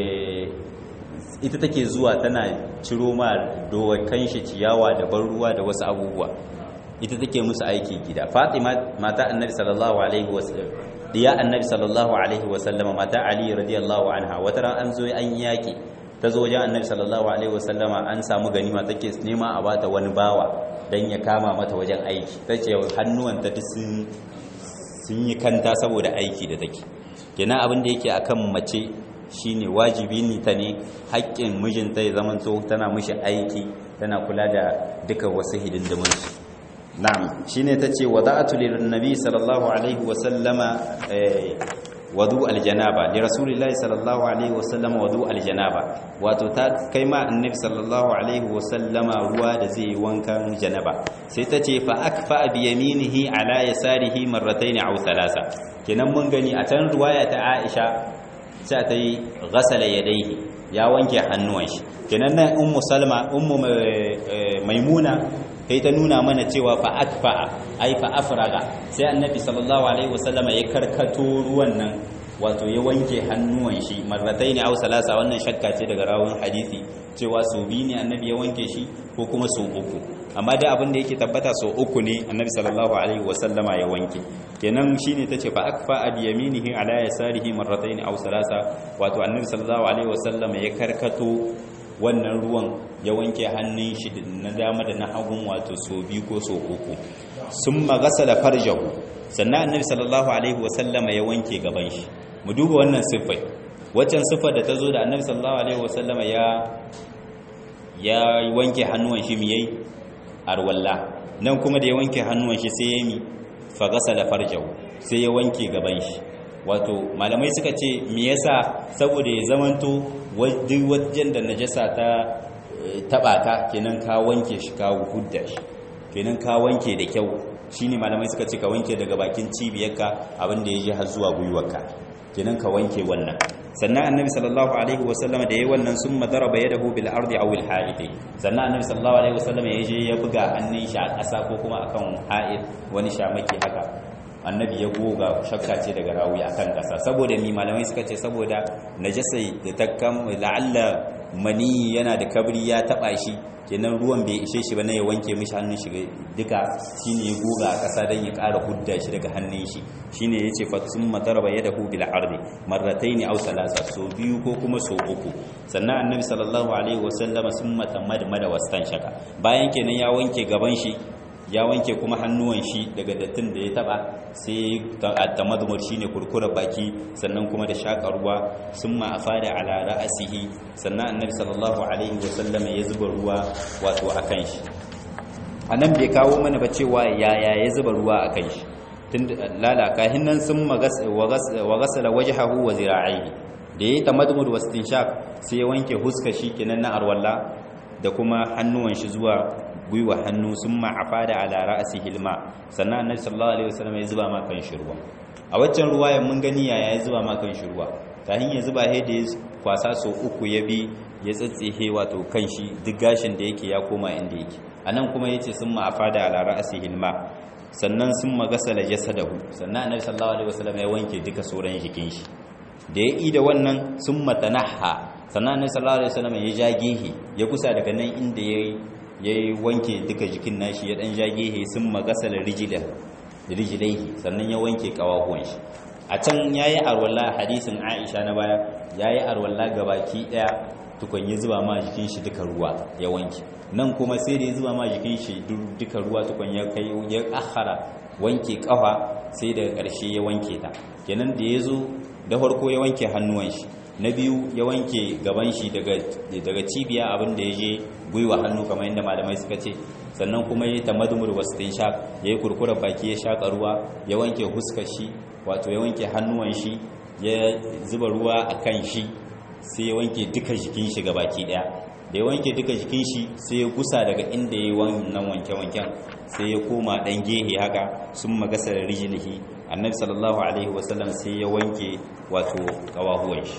ita take zuwa tana ciro ma dowakan shi ciyawa da ban ruwa da wasu abubuwa ita take musu aiki gida fatima mata annabi sallallahu alaihi wasallam diya annabi sallallahu alaihi wasallam mata ali radiyallahu anha wata ran an zo an yaki ta zo wajen annabi sallallahu alaihi wasallama an samu ganima take nema a bata wani bawa dan ya kama mata wajen aiki tace hannuwanta duk sun sun yi kanta saboda aiki da take kenan abin da yake akan mace shine wajibi ne ta ne haƙƙin mijinta ya zamanto tana mishi aiki tana kula da duka wasu hidindimin shi na'am shine tace wada'atu lin nabi sallallahu alaihi wa sallama wadu aljanaba li rasulillahi sallallahu alaihi wa sallama wadu aljanaba wato ta kai ma annabi sallallahu alaihi wa sallama ruwa da zai yi wankan janaba sai tace fa akfa bi yaminihi ala yasarihi marratayn aw thalatha kenan mun gani a can ruwaya ta Aisha sai ta yi ghasala yadayhi ya wanke hannuwan shi kenan nan ummu salma ummu maimuna kai ta nuna mana cewa fa akfa ai fa afraga sai annabi sallallahu alaihi wasallam ya karkato ruwan nan wato ya wanke hannuwan shi marrataini aw salasa wannan shakka ce daga rawun hadisi cewa so bi ne annabi ya wanke shi ko kuma so uku amma da abin da yake tabbata so uku ne annabi sallallahu alaihi wasallama ya wanke kenan shine tace fa akfa bi yaminihi ala yasarihi marrataini aw salasa wato annabi sallallahu alaihi wasallama ya karkato wannan ruwan ya wanke hannun shi na dama da na hagun wato so biyu ko so uku sun magasala farjahu sannan annabi sallallahu alaihi wasallama ya wanke gaban shi mu duba wannan siffai waccan siffar da ta zo da annabi sallallahu alaihi wasallama ya ya wanke hannuwan shi miyai arwalla nan kuma da ya wanke hannuwan shi sai ya mi fagasala farjahu sai ya wanke gaban shi wato malamai suka ce me yasa saboda ya zamanto duk wajen da najasa ta taba ka kenan ka wanke shi ka hudda shi kenan ka wanke da kyau shine malamai suka ce ka wanke daga bakin cibiyarka abinda ya je har zuwa gwiwarka kenan ka wanke wannan sannan annabi sallallahu alaihi wasallam da yayi wannan sun madaraba yadahu bil ardi aw al ha'id sannan annabi sallallahu alaihi wasallam ya je ya buga hannun shi a ƙasa ko kuma akan ha'id wani shamaki haka annabi ya goga shakka ce daga rawi akan kasa saboda mi malamai suka ce saboda najasa da ta kam la'alla mani yana da kabri ya taba shi kenan ruwan bai ishe shi ba na ya wanke mishi hannun shi duka shine ya goga a ƙasa don ya ƙara hudda shi daga hannun shi shine ya ce fatsun matarba ya dahu bil ardi marrataini aw salasa so biyu ko kuma so uku sannan annabi sallallahu alaihi wasallama sun matamad mada wastan shaka bayan kenan ya wanke gaban shi ya wanke kuma hannuwan shi daga dattin da ya taba sai tamadmur shine kurkura baki sannan kuma da shaka ruwa summa afada ala ra'sihi sannan annabi sallallahu alaihi wasallam ya zuba ruwa wato akan shi anan bai kawo mana ba cewa yaya ya zuba ruwa akan shi tun lalaka hinnan sun wa ghasala wajhahu wa zira'ihi da yayi tamadmur wastinshaq sai ya wanke huskar shi kenan na arwalla da kuma hannuwan shi zuwa gwiwa hannu sun ma'afa da ala ra'asi hilma sannan annabi sallallahu alaihi wasallam ya zuba ma kan shi ruwa a waccan ruwaya mun gani yaya ya zuba ma kan shi ruwa kafin ya zuba he da ya kwasa so uku ya bi ya tsatsihe wato kan shi duk gashin da yake ya koma inda yake anan kuma yace sun ma'afa da ala ra'asi hilma sannan sun magasala jasadahu sannan annabi sallallahu alaihi wasallam ya wanke duka sauran jikin shi da ya ida wannan sun matanaha sannan annabi sallallahu alaihi wasallam ya ja gehe ya kusa daga nan inda yayi ya yi wanke duka jikin nashi ya dan jagehe sun magasala rijilaihi sannan ya wanke kawahuwan shi a can ya yi arwallah hadisin aisha na baya ya yi arwallah gabaki daya tukun ya zuba ma jikin shi duka ruwa ya wanke nan kuma sai da ya zuba ma jikin shi duka ruwa tukun ya kai ya akhara wanke kafa sai daga karshe ya wanke ta kenan da ya zo da farko ya wanke hannuwan shi na biyu ya wanke gaban shi daga cibiya abin da ya je gwiwa hannu kamar yadda malamai suka ce sannan kuma ya ta madumur wasu sha ya yi kurkurar baki ya shaƙa ruwa ya wanke huskar shi wato ya wanke hannuwan shi ya zuba ruwa a kan shi sai ya wanke duka jikin shi ga baki ɗaya da ya wanke duka jikin shi sai ya gusa daga inda ya yi wannan wanke-wanken sai ya koma ɗan gehe haka sun magasa da rijilihi annabi sallallahu alaihi wasallam sai ya wanke wato kawahuwan shi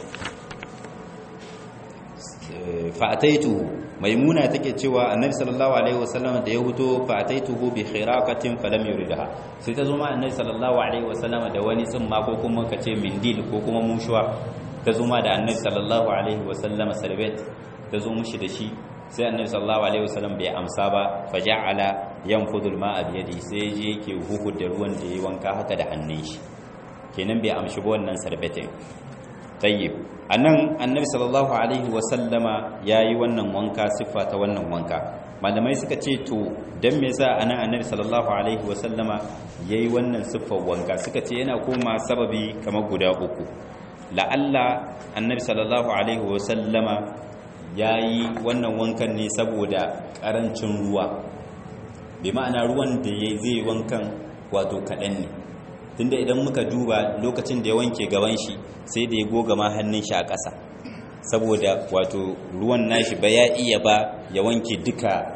fa'ataituhu maimuna take cewa annabi sallallahu alaihi wasallam da ya huto fa'ataituhu bi khiraqatin falam yuridha sai ta zo ma annabi sallallahu alaihi wasallam da wani tsimma ko kuma kace mindil ko kuma mushuwa ta zo ma da annabi sallallahu alaihi wasallam sarbet ta zo mushi da shi sai annabi sallallahu alaihi wasallam bai amsa ba faja'ala yanfudu al-ma'a bi yadi sai je yake huhu da ruwan da yayi wanka haka da hannun shi kenan bai amshi ba wannan sarbetin tayyib anan annabi sallallahu alaihi wasallama yayi wannan wanka siffa ta wannan wanka malamai suka ce to dan me yasa anan annabi sallallahu alaihi wasallama yayi wannan siffar wanka suka ce yana koma sababi kamar guda uku la'alla annabi sallallahu alaihi wasallama yayi wannan wankan ne saboda karancin ruwa bi ma'ana ruwan da yayi zai wankan wato kadan ne tunda idan muka duba lokacin da ya wanke gaban shi sai da ya goga ma hannun shi a ƙasa saboda wato ruwan nashi ba ya iya ba ya wanke duka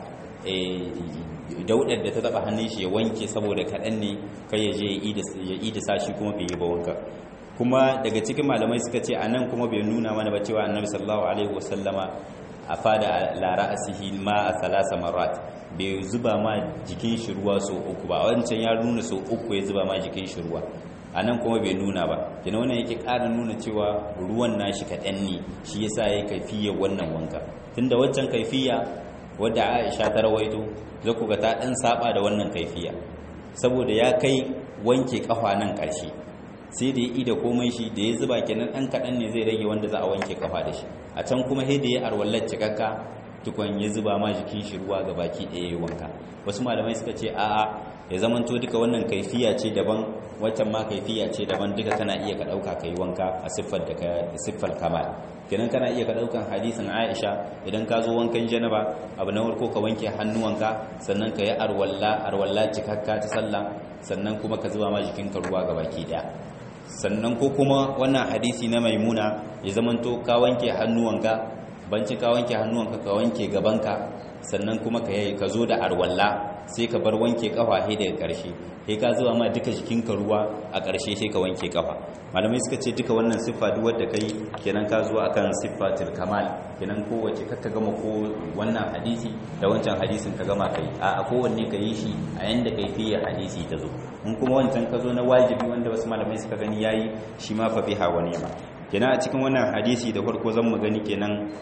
daudar da ta taba hannun shi ya wanke saboda kaɗan ne kai ya je ya yi da sashi kuma bai yi ba wanka kuma daga cikin malamai suka ce anan kuma bai nuna mana ba cewa annabi sallallahu alaihi wasallama a fada lara asihi ma a salasa marat bai zuba ma jikin shi ruwa so uku ba wancan ya nuna so uku ya zuba ma jikin shi ruwa a nan kuma bai nuna ba kina wannan yake ƙara nuna cewa ruwan nashi kaɗan ne shi yasa ya kaifiya wannan wanka tunda waccan kaifiya wadda aisha ta rawaito za ku ga ta ɗan saba da wannan kaifiya saboda ya kai wanke ƙafa nan ƙarshe sai da ya ida komai shi da ya zuba kenan ɗan kaɗan ne zai rage wanda za a wanke ƙafa da shi a can kuma sai da ya arwallar cikakka tukun ya zuba ma jikin shi ruwa ga baki ɗaya ya wanka wasu malamai suka ce a'a ya zamanto duka wannan kaifiya ce daban waccan ma kaifiya ce daban duka kana iya ka ɗauka ka yi wanka a siffar da ka siffar kamal kenan kana iya ka ɗaukan hadisin aisha idan ka zo wankan janaba abu na farko ka wanke hannuwanka sannan ka yi arwalla arwalla cikakka ta sallah sannan kuma ka zuba ma jikinka ruwa ga baki ɗaya sannan ko kuma wannan hadisi na maimuna ya zamanto ka wanke hannuwanka banci ka wanke hannuwanka ka wanke gabanka sannan kuma ka yi ka zo da arwalla sai ka bar wanke kafa he daga ƙarshe he ka zuwa ma duka jikinka ruwa a ƙarshe sai ka wanke kafa malamai suka ce duka wannan siffa duk wanda kai kenan ka zo akan siffatul kamal kenan kowace kakka gama ko wannan hadisi da wancan hadisin ka gama kai a kowanne ka yi shi a yanda kai fiye hadisi ta zo in kuma wancan ka zo na wajibi wanda wasu malamai suka gani yayi shi ma fa biha wa ni'ma kenan a cikin wannan hadisi da farko zan mu gani kenan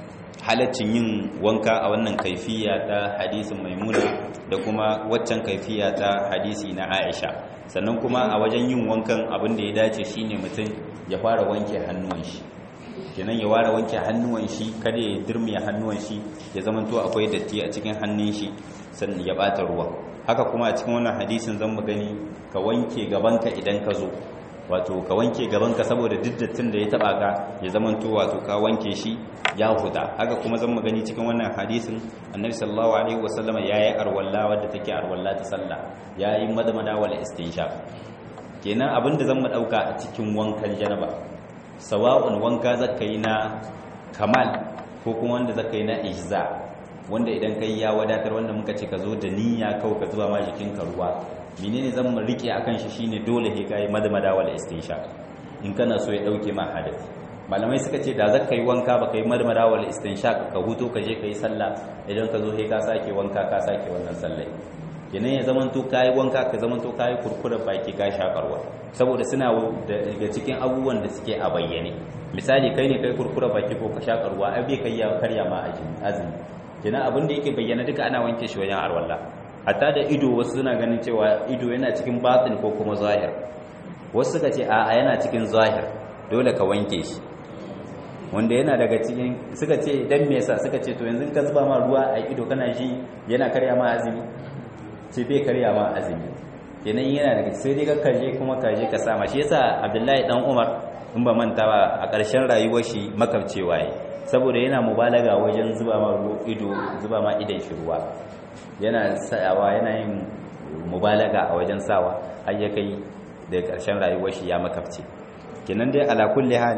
halaccin yin wanka a wannan kaifiya ta hadisin maimuna da kuma waccan kaifiya ta hadisi na aisha sannan kuma a wajen yin wankan abin da ya dace shine mutum ya fara wanke hannuwan shi kenan ya ware wanke hannuwan shi kada ya dirmiya hannuwan shi ya zamanto akwai datti a cikin hannun shi sannan ya bata ruwa haka kuma a cikin wannan hadisin zan mu gani ka wanke gabanka idan ka zo wato ka wanke gabanka saboda duk dattin da ya taba ka ya zamanto wato ka wanke shi ya huda haka kuma zan mu gani cikin wannan hadisin annabi sallallahu alaihi wasallama yayi arwalla wadda take arwalla ta sallah yayi madamada wala istinshaq kenan abinda zan mu dauka a cikin wankan janaba sawa'un wanka zaka yi na kamal ko kuma wanda zaka yi na ijza wanda idan kai ya wadatar wanda muka ce ka zo da niyya kawai ka zuba ma jikinka ruwa menene zan mu rike akan shi shine dole he kai madmada wal istinshaq in kana so ya dauke ma hadasi malamai suka ce da zaka yi wanka baka yi madmada wal istinshaq ka huto ka je ka yi sallah idan ka zo he ka sake wanka ka sake wannan sallah kenan ya zamanto kayi wanka ka zamanto kayi kurkurar baki ka shakarwa saboda suna daga cikin abubuwan da suke a bayyane misali kai ne kai kurkurar baki ko ka shakarwa ai bai kai ya karya ma azumi kenan abin da yake bayyana duka ana wanke shi wajen arwalla hatta da ido wasu suna ganin cewa ido yana cikin batin ko kuma zahir wasu suka ce a'a yana cikin zahir dole ka wanke shi wanda yana daga cikin suka ce dan me yasa suka ce to yanzu ka zuba ma ruwa a ido kana ji yana karya ma azumi ce bai karya ma azumi kenan yana daga sai dai ka kaje kuma kaje ka sama shi yasa Abdullahi dan Umar in ba manta ba a ƙarshen rayuwar shi makabcewa yi saboda yana mubalaga wajen zuba ma ido zuba ma idan shi ruwa yana sayawa yana yin mubalaga a wajen sawa har ya kai da ƙarshen rayuwar shi ya makabce kenan dai ala kulli hal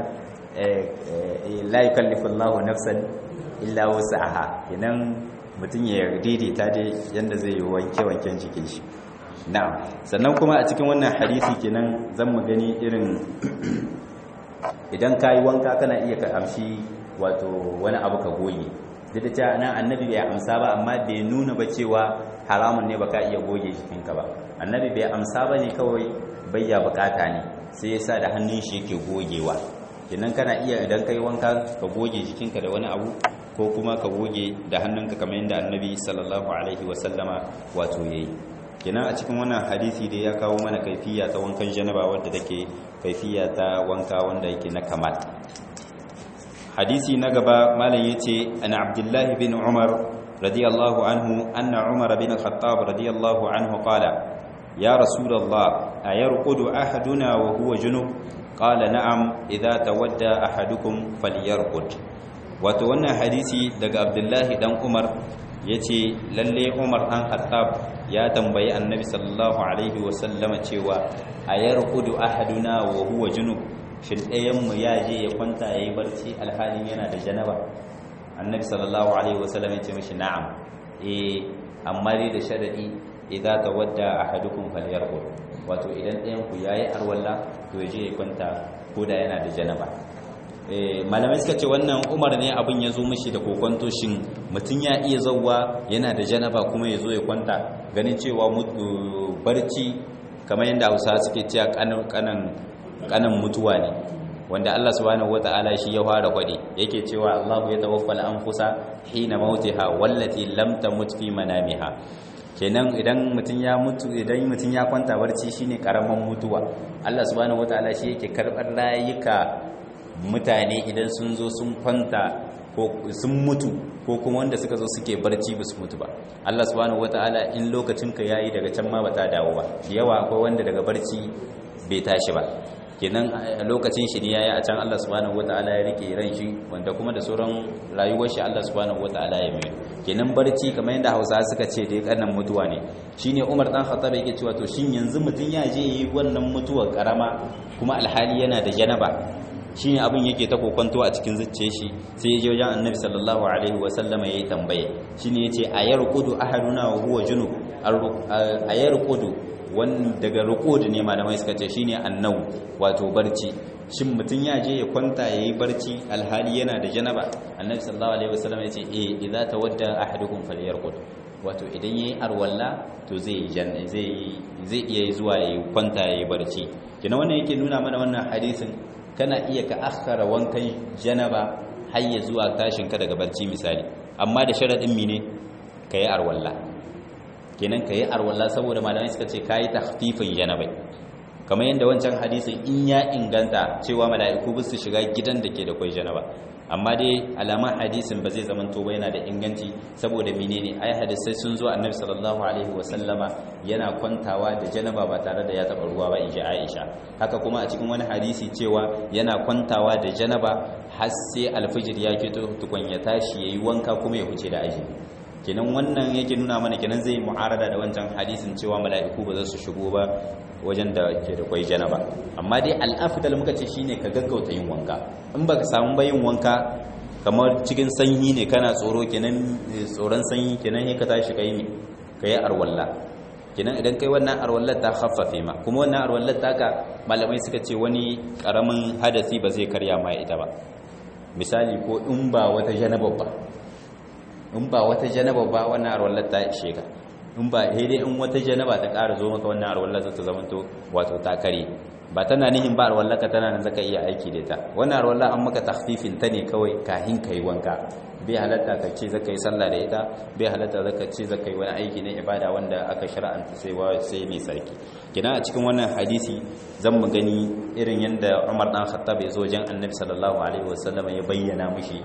la yukallifu Allahu nafsan illa wus'aha kenan mutum ya daidaita dai yanda zai wanke wanken jikin shi na'am sannan kuma a cikin wannan hadisi kenan zan mu gani irin idan kayi wanka kana iya ka amshi wato wani abu ka goge duk da cewa nan annabi bai amsa ba amma bai nuna ba cewa haramun ne baka iya goge jikinka ba annabi bai amsa ba ne kawai bayya bukata ne sai ya sa da hannun shi yake gogewa kenan kana iya idan kai wanka ka goge jikinka da wani abu ko kuma ka goge da hannunka kamar yadda annabi sallallahu alaihi wasallama wato yayi kenan a cikin wannan hadisi da ya kawo mana kaifiya ta wankan janaba wadda take kaifiya ta wanka wanda yake na kamal hadisi na gaba malam yace an abdullahi bin umar radiyallahu anhu anna umar bin al-khattab radiyallahu anhu qala ya rasulullah ayarqudu ahaduna wa huwa junub qala na'am idza tawadda ahadukum falyarqud wato wannan hadisi daga abdullahi dan umar yace lalle umar dan khattab ya tambayi annabi sallallahu alaihi wasallama cewa ayarqudu ahaduna wa huwa junub shin ɗayan mu ya je ya kwanta yayi barci alhalin yana da janaba annabi sallallahu alaihi wasallam ya ce mishi na'am eh amma dai da sharadi idza tawadda ahadukum falyarqud wato idan ɗayan ku yayi arwalla to ya je ya kwanta ko da yana da janaba malamai suka ce wannan umar ne abin ya zo mishi da kokonto shin mutum ya iya zauwa yana da janaba kuma ya zo ya kwanta ganin cewa barci kamar yadda hausa suke cewa kanan mutuwa ne wanda Allah subhanahu wata'ala shi ya fara kwade yake cewa Allahu ya tawaffal anfusa hina mautiha wallati lam tamut fi manamiha kenan idan mutum ya mutu idan mutum ya kwanta barci shine karaman mutuwa Allah subhanahu wata'ala shi yake karbar rayuka mutane idan sun zo sun kwanta ko sun mutu ko kuma wanda suka zo suke barci ba su mutu ba Allah subhanahu wataala in lokacin ka yayi daga can ma bata dawo ba yawa akwai wanda daga barci bai tashi ba kenan lokacin shi ne yayi a can Allah subhanahu wataala ya rike ran shi wanda kuma da sauran rayuwar shi Allah subhanahu wataala ya mai kenan barci kamar yadda Hausa suka ce dai kannan mutuwa ne shine Umar dan Khattab yake cewa to shin yanzu mutun ya je yi wannan mutuwar karama kuma alhali yana da janaba shi ne abin yake ta kokonto a cikin zuciya shi sai ya je wajen annabi sallallahu alaihi wa sallama yayi tambaye shi ne yace ayarqudu ahaduna wa huwa junub ayarqudu wan daga ruqud ne malamai suka ce shine annau wato barci shin mutun ya je ya kwanta yayi barci alhali yana da janaba annabi sallallahu alaihi wa sallama yace eh idza tawadda ahadukum falyarqud wato idan yayi arwalla to zai janna zai zai iya zuwa yayi kwanta yayi barci kina wannan yake nuna mana wannan hadisin kana iya ka akhara wankan janaba har ya zuwa tashin ka daga barci misali amma da sharadin mine kai arwalla kenan kai arwalla saboda malamai suka ce kai tahfifin janabai kamar yadda wancan hadisin in ya inganta cewa mala'iku ba su shiga gidan da ke da kwai janaba amma dai alaman hadisin ba zai zamanto ba yana da inganci saboda menene ai hadisai sun zo annabi sallallahu alaihi wasallama yana kwantawa da janaba ba tare da ya taba ruwa ba inji Aisha haka kuma a cikin wani hadisi cewa yana kwantawa da janaba har sai alfijir ya fito tukun ya tashi yayi wanka kuma ya huce da aji kenan wannan yake nuna mana kenan zai mu'arada da wancan hadisin cewa mala'iku ba za su shigo ba wajen da ke da kwai janaba amma dai al'afdal muka ce shine ka gaggauta yin wanka in baka samu ba yin wanka kamar cikin sanyi ne kana tsoro kenan tsoron sanyi kenan sai ka tashi kai ne kai arwalla kenan idan kai wannan arwallar ta khaffafe ma kuma wannan arwallar taka malamai suka ce wani karamin hadasi ba zai karya ma ita ba misali ko in ba wata janaba ba in ba wata janaba ba wannan arwallar ta ishe ka in ba dai in wata janaba ta ƙara zo maka wannan arwallar za ta zamanto wato ta kare ba tana nihin ba arwallar ka tana nan zaka iya aiki da ita wannan arwallar an maka takhfifin ta ne kawai kahin kai wanka bai halatta ka ce zaka yi sallah da ita bai halatta zaka ce zaka yi wani aiki na ibada wanda aka shar'anta sai wa sai mai sarki kina a cikin wannan hadisi zan mu gani irin yanda Umar dan Khattab ya zo wajen Annabi sallallahu alaihi wasallam ya bayyana mishi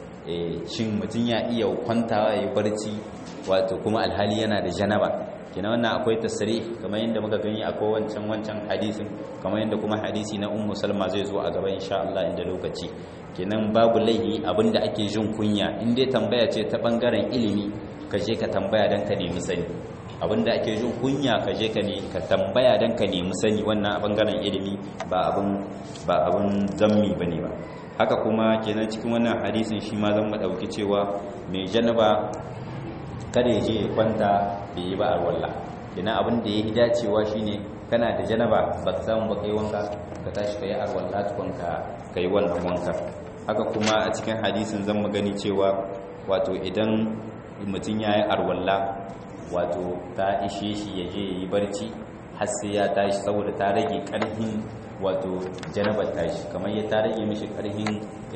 shin mutum ya iya kwantawa ya yi barci wato kuma alhali yana da janaba kina wannan akwai tasiri kamar yadda muka gani akwai wancan wancan hadisin kamar yadda kuma hadisi na ummu salma zai zo a gaba insha Allah inda lokaci kenan babu laihi abinda ake jin kunya in dai tambaya ce ta bangaren ilimi ka je ka tambaya dan ka nemi sani abinda ake jin kunya ka je ka ne ka tambaya dan ka nemi sani wannan a bangaren ilimi ba abin ba abin zammi bane ba haka kuma kenan cikin wannan hadisin shi ma zan mu dauki cewa mai janaba kada ya je ya kwanta da yi ba a walla kenan abin da ya yi dacewa shine kana da janaba ba ka samu ba kai wanka ka tashi ka yi arwalla tukun ka yi wannan wanka haka kuma a cikin hadisin zan mu gani cewa wato idan mutum ya yi arwalla wato ta ishe shi ya je ya yi barci har sai ya tashi saboda ta rage karfin wato janabar tashi kamar ya ta rage mishi karfin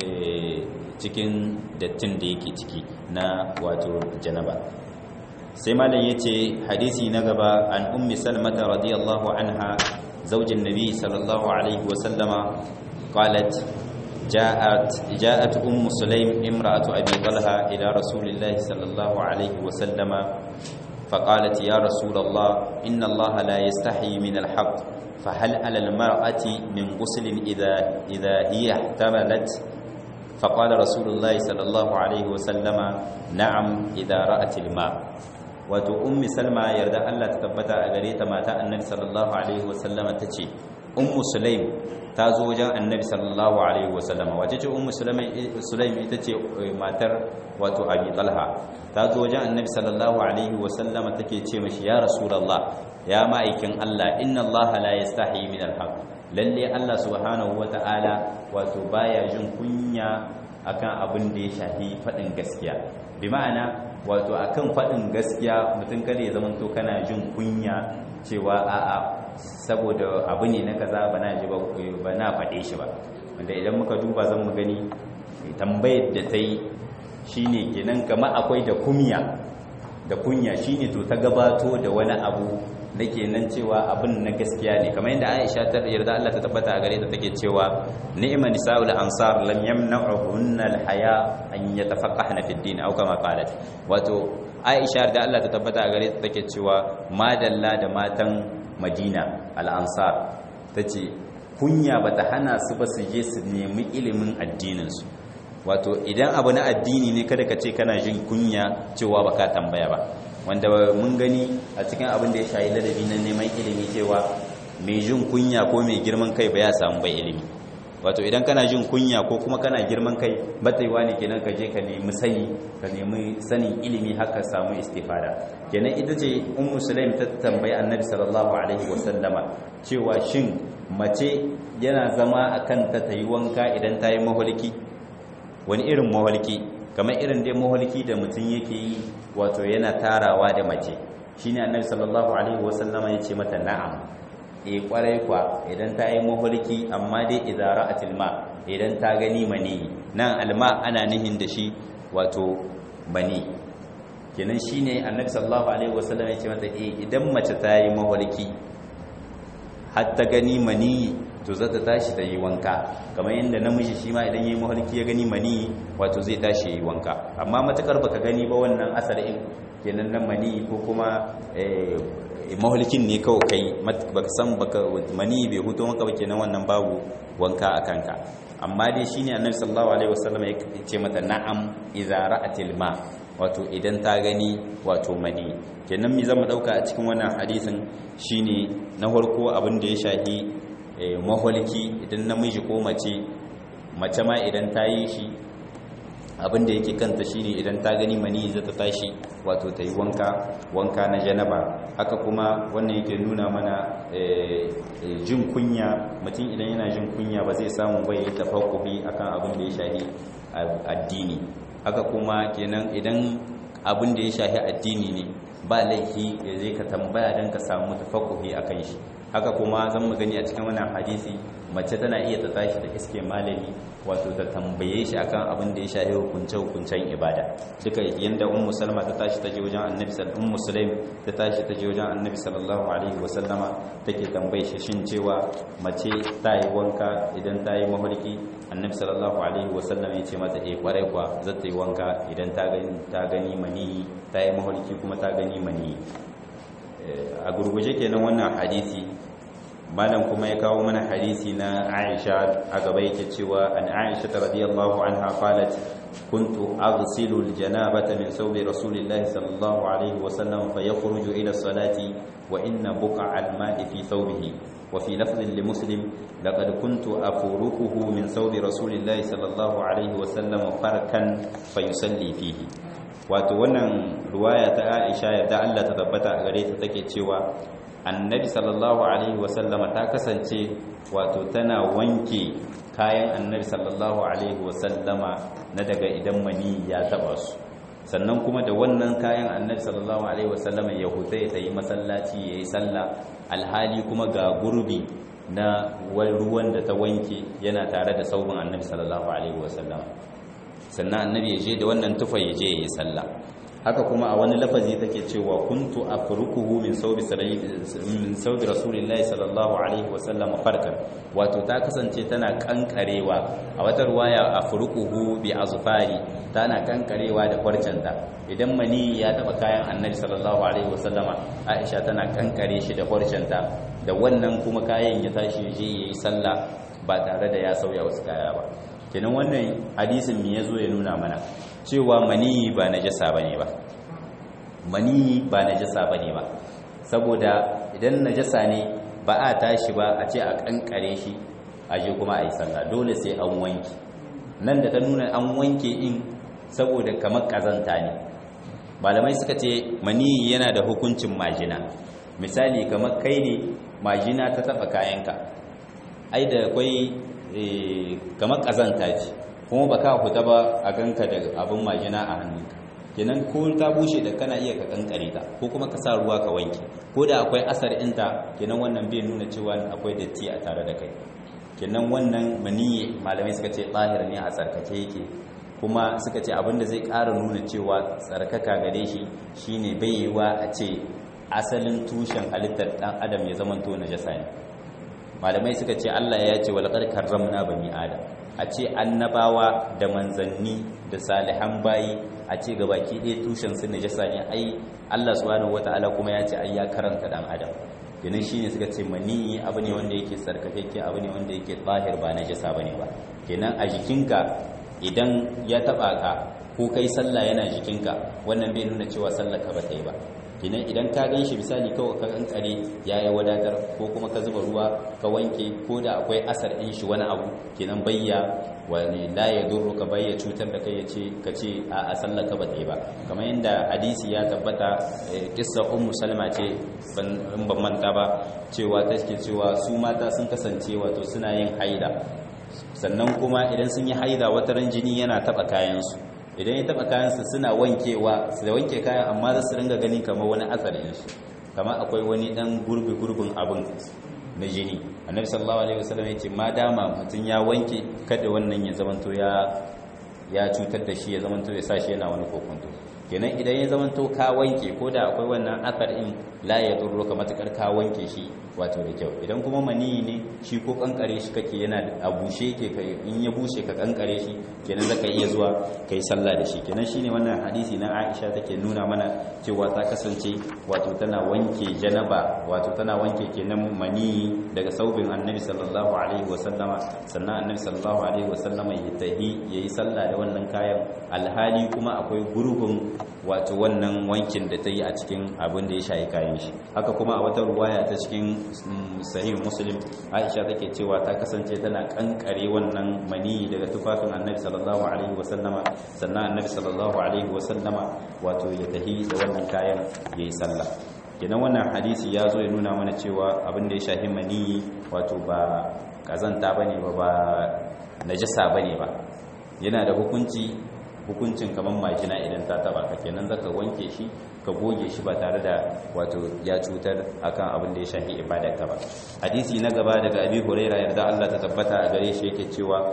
cikin dattin da yake ciki na wato janaba sai malam yace hadisi na gaba an ummi salmata radiyallahu anha zaujin nabi sallallahu alaihi wa sallama qalat جاءت جاءت ام سليم امراه ابي طلحه الى رسول الله صلى الله عليه وسلم فقالت يا رسول الله ان الله لا يستحي من الحق فهل على المراه من غسل اذا اذا هي احتملت فقال رسول الله صلى الله عليه وسلم نعم إذا رأت الماء wato ummi salma yarda Allah ta tabbata a gare ta mata annabi sallallahu alaihi wasallama tace ummu sulaim ta zo wajen annabi sallallahu alaihi wasallama wace ce ummu sulaim ita ce matar wato abi talha ta zo wajen annabi sallallahu alaihi wasallama take ce mashi ya rasulullah ya ma'aikin Allah inna Allah la yastahi min al-haq lalle Allah subhanahu wata'ala wato baya jin kunya akan abin da ya shafi faɗin gaskiya bi ma'ana wato akan faɗin gaskiya mutum kada ya zama to kana jin kunya cewa a'a saboda abu ne na kaza ba na ji ba na faɗe shi ba wanda idan muka duba zan mu gani tambayar da ta yi shine kenan kamar akwai da kunya da kunya shine to ta gabato da wani abu da kenan cewa abin na gaskiya ne kamar yadda Aisha ta yarda Allah ta tabbata a gare ta take cewa ni'ma nisa'ul ansar lam yamna'uhunna al-haya an yatafaqahna fi ad-din aw kama qalat wato Aisha da Allah ta tabbata a gare ta take cewa madalla da matan Madina al-ansar tace kunya bata hana su ba su je su nemi ilimin addinin su wato idan abu na addini ne kada ka ce kana jin kunya cewa baka tambaya ba wanda mun gani a cikin abin da ya shayi ladabi na neman ilimi cewa mai jin kunya ko mai girman kai ba ya samu bai ilimi wato idan kana jin kunya ko kuma kana girman kai bataiwa ne kenan ka je ka nemi sani ka nemi sanin ilimi haka samu istifada kenan ita ce ummu sulaim ta tambayi annabi sallallahu alaihi wasallama cewa shin mace yana zama akan ta tayi wanka idan ta yi maholki wani irin maholki kamar irin dai maholki da mutum yake yi wato yana tarawa da mace shine annabi sallallahu alaihi wasallama ya ce mata na'am e kwarai kwa idan ta yi maholki amma dai idza ra'atil ma idan ta gani mani nan alma ana nihin da shi wato mani kenan shine annabi sallallahu alaihi wasallam ya ce mata eh idan mace ta yi mawarki har ta gani mani to za ta tashi ta yi wanka kamar yadda namiji shi ma idan ya yi mawarki ya gani mani wato zai tashi ya yi wanka amma matukar baka gani ba wannan asalin kenan nan mani ko kuma mahulkin ne kawai kai baka san baka mani bai huto maka ba kenan wannan babu wanka a kanka amma dai shine annabi sallallahu alaihi wasallam ya ce mata na'am idza ra'atil ma wato idan ta gani wato mani kenan mi zama dauka a cikin wannan hadisin shine na farko abin da ya shahi mahulki idan namiji ko mace mace ma idan ta yi shi abin da yake kanta shine idan ta gani mani za ta tashi wato ta yi wanka wanka na janaba haka kuma wannan yake nuna mana jin kunya mutum idan yana jin kunya ba zai samu bai yi tafakkuhi akan abin da ya shahi addini haka kuma kenan idan abin da ya shahi addini ne ba laifi ya zai ka tambaya don ka samu tafakkuhi akan shi haka kuma zan mu gani a cikin wannan hadisi mace tana iya ta tashi da iske malami wato ta tambaye shi akan abin da ya shafi hukunce hukuncen ibada duka yanda ummu salma ta tashi ta je wajen annabi sallallahu ummu sulaim ta tashi ta je wajen annabi sallallahu alaihi wa sallama take tambaye shi shin cewa mace ta yi wanka idan ta yi mafarki annabi sallallahu alaihi wa sallam ya ce mata eh kwarai kwa za ta yi wanka idan ta gani ta gani mani ta yi mafarki kuma ta gani mani a gurguje kenan wannan hadisi malam kuma ya kawo mana hadisi na Aisha a gaba yake cewa an Aisha radiyallahu anha qalat kuntu aghsilu aljanabata min sawbi rasulillahi sallallahu alaihi wa sallam fayakhruju ila salati wa inna buqa alma'i fi thawbihi wa fi lafdhin li muslim laqad kuntu afurukuhu min sawbi rasulillahi sallallahu alaihi wa sallam farkan fayusalli fihi wato wannan ruwaya ta Aisha yadda Allah ta tabbata a gare ta take cewa annabi sallallahu alaihi wasallama ta kasance wato tana wanke kayan annabi sallallahu alaihi wasallama na daga idan mani ya taba su sannan kuma da wannan kayan annabi sallallahu alaihi wasallama ya huta ya yi masallaci ya yi sallah alhali kuma ga gurbi na ruwan da ta wanke yana tare da saubin annabi sallallahu alaihi wasallama sannan annabi ya je da wannan tufa ya je ya yi sallah haka kuma a wani lafazi take cewa kuntu afrukuhu min sawbi min sawbi rasulillahi sallallahu alaihi wa sallam farkan wato ta kasance tana kankarewa a wata ruwaya afrukuhu bi azfari tana kankarewa da farcanta idan mani ya taba kayan annabi sallallahu alaihi wa sallama aisha tana kankare shi da farcanta da wannan kuma kayan ya tashi je yayi sallah ba tare da ya sauya wasu kaya ba kenan wannan hadisin me yazo ya nuna mana cewa mani ba najasa bane ba mani ba najasa bane ba saboda idan najasa ne ba a tashi ba a ce a kankare shi a je kuma a yi sallah dole sai an wanke nan da ta nuna an wanke in saboda kamar kazanta ne malamai suka ce mani yana da hukuncin majina misali kamar kai ne majina ta taba kayanka ai da akwai kamar kazanta ce kuma ba ka huta ba a ganka da abin majina a hannunka kenan ko ta bushe da kana iya ka kankare ta ko kuma ka sa ruwa ka wanke ko da akwai asar inta kenan wannan bai nuna cewa akwai datti a tare da kai kenan wannan maniyi malamai suka ce tsahir ne a tsarkake yake kuma suka ce abinda zai ƙara nuna cewa tsarkaka gare shi shine bai yiwa a ce asalin tushen halittar dan adam ya zamanto najasa ne malamai suka ce Allah ya ce walaqad karramna bani adam a ce annabawa da manzanni da salihan bayi a ce gabaki ɗaya tushen su najasa ne ai Allah subhanahu wataala kuma ya ce ai ya karanta dan adam kenan shine suka ce mani abu ne wanda yake sarkafekke abu ne wanda yake tsahir ba najasa bane ba kenan a jikinka idan ya taba ka ko kai sallah yana jikinka wannan bai nuna cewa sallar ka ba ta yi ba kenan idan ka gan shi misali kawai ka kankare ya yi wadatar ko kuma ka zuba ruwa ka wanke ko da akwai asar ɗin shi wani abu kenan bayya wani la ya duru ka bayya cutar da kai ya ce ka ce a sallar ka ba ta yi ba kamar yadda hadisi ya tabbata kissa ummu salma ce in ban manta ba cewa ta ke cewa su mata sun kasance wato suna yin haida sannan kuma idan sun yi haida wataran jini yana taɓa kayansu idan ya taba kayansa suna wankewa su da wanke kayan amma za su ringa gani kamar wani atsarin shi kamar akwai wani dan gurbi gurbin abin na jini annabi sallallahu alaihi wasallam yace ma dama mutun ya wanke kada wannan ya zamanto ya ya cutar da shi ya zamanto ya sa shi yana wani kokonto kenan idan ya zamanto ka wanke ko da akwai wannan athar in la ya durro ka matukar ka wanke shi wato da kyau idan kuma mani ne shi ko kankare shi kake yana a bushe ke kai in ya bushe ka kankare shi kenan zaka iya zuwa kai sallah da shi kenan shine wannan hadisi na Aisha take nuna mana cewa ta kasance wato tana wanke janaba wato tana wanke kenan mani daga saubin Annabi sallallahu alaihi wasallama sannan Annabi sallallahu alaihi wasallama ya tahi yayi sallah da wannan kayan alhali kuma akwai gurbin wato wannan wankin da ta yi a cikin abin da ya shayi kayan shi haka kuma a wata ruwaya ta cikin sahih muslim aisha take cewa ta kasance tana kankare wannan mani daga tufafin annabi sallallahu alaihi wasallama sannan annabi sallallahu alaihi wasallama wato ya tahi da wannan kayan yayi sallah kenan wannan hadisi ya zo ya nuna mana cewa abin da ya shahi mani wato ba kazanta bane ba ba najasa bane ba yana da hukunci hukuncin kamar majina idan ta taba ka kenan zaka wanke shi ka goge shi ba tare da wato ya cutar akan abin da ya shafi ibadar ka ba hadisi na gaba daga abi huraira yarda Allah ta tabbata a gare shi yake cewa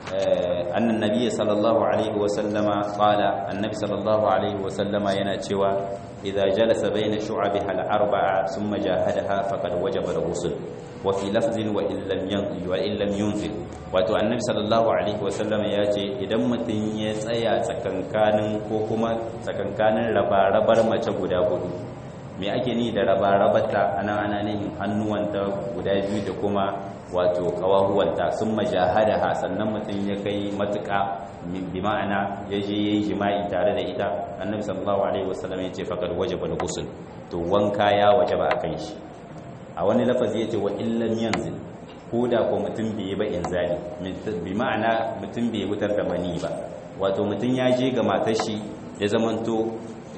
annan nabiyyi sallallahu alaihi wa sallama qala annabi sallallahu alaihi wa sallama yana cewa idza jalasa baina shu'abiha al-arba'a thumma jahadaha faqad wajaba al-ghusl wa fi lafzin wa illam yanzil wa illam yunzil wato annabi sallallahu alaihi wa sallama ya ce idan mutum ya tsaya tsakankanin ko kuma tsakankanin raba-rabar mace guda hudu me ake ni da raba-rabata ana ana nihin hannuwanta guda biyu da kuma wato kawahuwanta sun majahada ha sannan mutum ya kai matuƙa bi ma'ana ya je yayi jima'i tare da ita annabi sallallahu alaihi wasallam ya ce faqad wajaba al-ghusl to wanka ya wajaba akan shi a wani lafazi ya ce wa illam yanzil ko da ko mutum bai yi ba inzali bi ma'ana mutum bai wutar da mani ba wato mutum ya je ga matar shi ya zamanto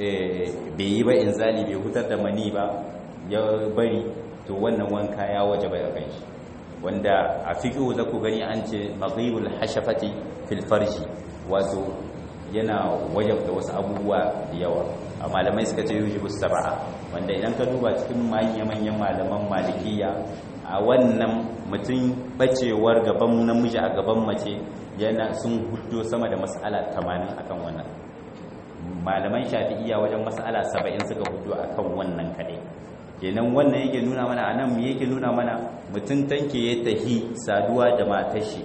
bai yi ba inzali bai hutar da mani ba ya bari to wannan wanka ya waje bai kan shi wanda a fiƙo za ku gani an ce maghibul hashafati fil farji wato yana wajabta wasu abubuwa da yawa a malamai suka ce yujibu sab'a wanda idan ka duba cikin manya-manyan malaman malikiya a wannan mutum bacewar gaban namiji a gaban mace yana sun hudo sama da mas'ala 80 akan wannan malaman shafi'iyya wajen mas'ala 70 suka hudo akan wannan kadai kenan wannan yake nuna mana anan me yake nuna mana mutum tanke ya tahi saduwa da matar shi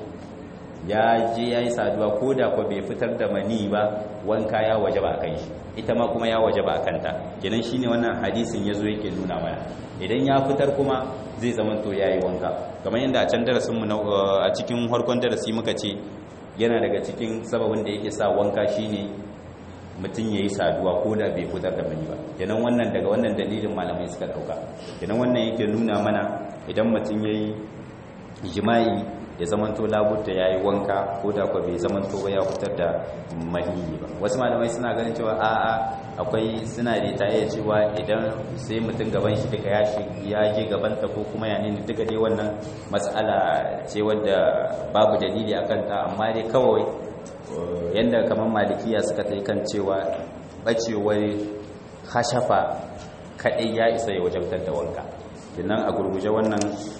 ya je yayi saduwa ko da ko bai fitar da mani ba wanka ya wajaba akan shi ita ma kuma ya wajaba akan ta kenan shine wannan hadisin yazo yake nuna mana idan ya fitar kuma zai zama to yayi wanka kamar yadda a can darasin mu a cikin harkon darasi muka ce yana daga cikin sababin da yake sa wanka shine mutum ya yi saduwa ko da bai fitar da mani ba kenan wannan daga wannan dalilin malamai suka dauka kenan wannan yake nuna mana idan mutum ya yi jima'i ya zamanto labutta ya yi wanka ko da kwa bai zamanto ba ya fitar da mani ba wasu malamai suna ganin cewa a'a akwai suna da ta iya cewa idan sai mutum gaban shi duka ya je gabanta ko kuma ya nini duka dai wannan matsala ce wadda babu dalili a kanta amma dai kawai yadda kamar malikiya suka ta kan cewa bacewar hashafa kaɗai ya isa ya wajabtar da wanka sannan a gurguje wannan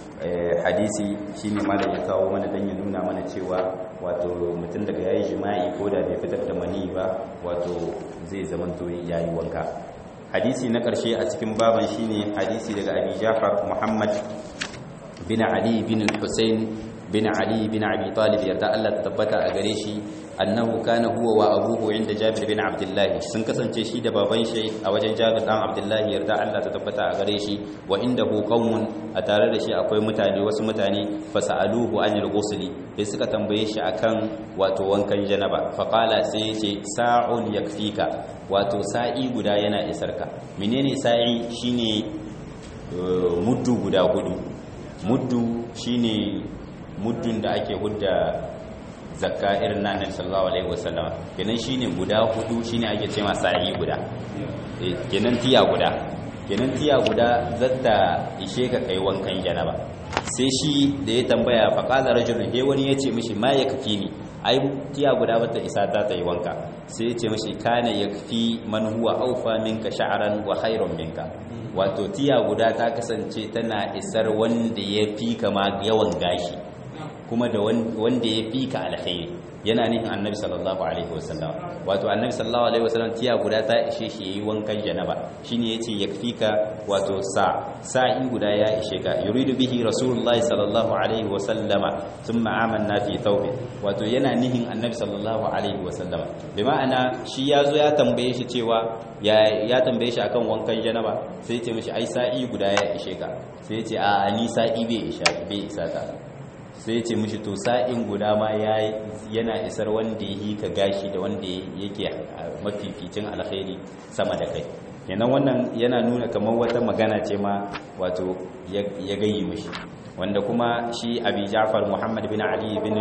hadisi shine malam ya kawo mana dan ya nuna mana cewa wato mutum daga yayi jima'i ko da bai fitar da mani ba wato zai zamanto yayi wanka hadisi na ƙarshe a cikin baban shine hadisi daga Abi Ja'far Muhammad bin Ali bin Hussein bin Ali bin Abi Talib yarda Allah ta tabbata a gare shi annahu kana huwa wa abuhu inda Jabir bin Abdullah sun kasance shi da baban shi a wajen Jabir dan Abdullah yarda Allah ta tabbata a gare shi wa indahu qaumun a tare da shi akwai mutane wasu mutane fasaluhu anil ghusli sai suka tambaye shi akan wato wankan janaba fa qala sai yace sa'un yakfika wato sa'i guda yana isarka menene sa'i shine muddu guda hudu muddu shine muddun da ake hudda zakka irin na annabi sallallahu alaihi wasallam kenan shine guda hudu shine ake cewa sa'i guda kenan tiya guda kenan tiya guda zata ishe ka kai wankan janaba sai shi da ya tambaya fa qala rajulun he wani yace mishi ma yakfi ni ai tiya guda bata isa ta ta yi wanka sai yace mishi kana yakfi man huwa awfa minka sha'ran wa khairun minka wato tiya guda ta kasance tana isar wanda ya fi kama yawan gashi kuma da wanda ya fi ka alkhairi yana nihin annabi sallallahu alaihi wasallam wato annabi sallallahu alaihi wasallam tiya guda ta ishe shi yayi wankan janaba shine yace yakfika wato sa sa'in guda ya ishe ka yuridu bihi rasulullahi sallallahu alaihi wasallama thumma amanna fi thawbi wato yana nihin annabi sallallahu alaihi wasallama bi ma'ana shi yazo ya tambaye shi cewa ya ya tambaye shi akan wankan janaba sai ya ce mishi ai sa'i guda ya ishe ka sai ya ce a ni sa'i bai isha bai isa ka sai ce mishi to sa'in guda ma yana isar wanda ya yi ka gashi da wanda yake mafificin alkhairi sama da kai kenan wannan yana nuna kamar wata magana ce ma wato ya gayi mishi wanda kuma shi abi ja'far muhammad bin ali bin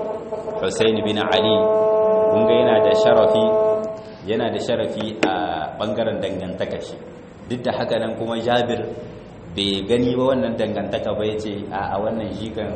husayn bin ali kunga yana da sharafi yana da sharafi a bangaren dangantaka shi duk da haka nan kuma jabir bai gani ba wannan dangantaka ba ya ce a wannan shi kan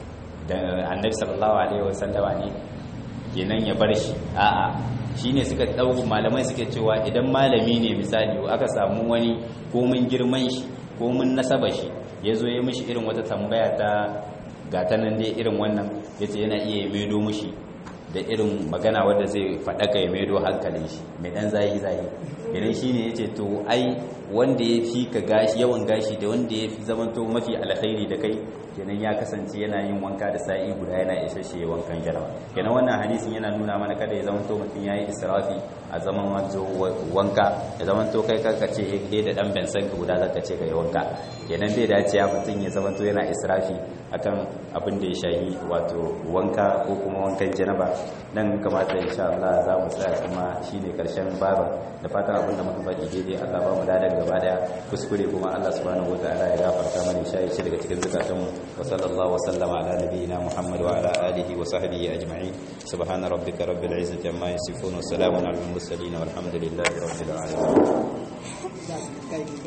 da annabi sallallahu alaihi wasallama ne kenan ya bar shi a'a shine suka dau malamai suke cewa idan malami ne misali aka samu wani ko mun girman shi ko mun nasaba shi yazo ya mishi irin wata tambaya ta gata nan dai irin wannan yace yana iya maido mishi da irin magana wanda zai faɗaka ya maido hankalin shi mai dan zayi zayi idan shine yace to ai wanda ya fi ka gashi yawan gashi da wanda ya fi zamanto mafi alkhairi da kai kenan ya kasance yana yin wanka da sa'i guda yana isasshe wankan jaraba kenan wannan hadisin yana nuna mana kada ya zamanto mutum yayi israfi a zaman wanzo wanka ya zamanto kai kanka ce dai da dan bensan ka guda zaka ce kai wanka kenan bai dace ya mutum ya zamanto yana israfi akan abin da ya shahi wato wanka ko kuma wankan janaba nan kamata insha Allah za mu tsaya kuma shine karshen baba da fatan abin da muka faɗi daidai Allah ba mu dadan gaba daya kuskure kuma Allah subhanahu wataala ya gafarta mana shayi shi daga cikin zakatunmu wa sallallahu wa sallama ala nabiyyina Muhammad wa ala alihi wa sahbihi ajma'in subhana rabbika rabbil izzati amma yasifun wa salamun alal mursalin walhamdulillahi rabbil alamin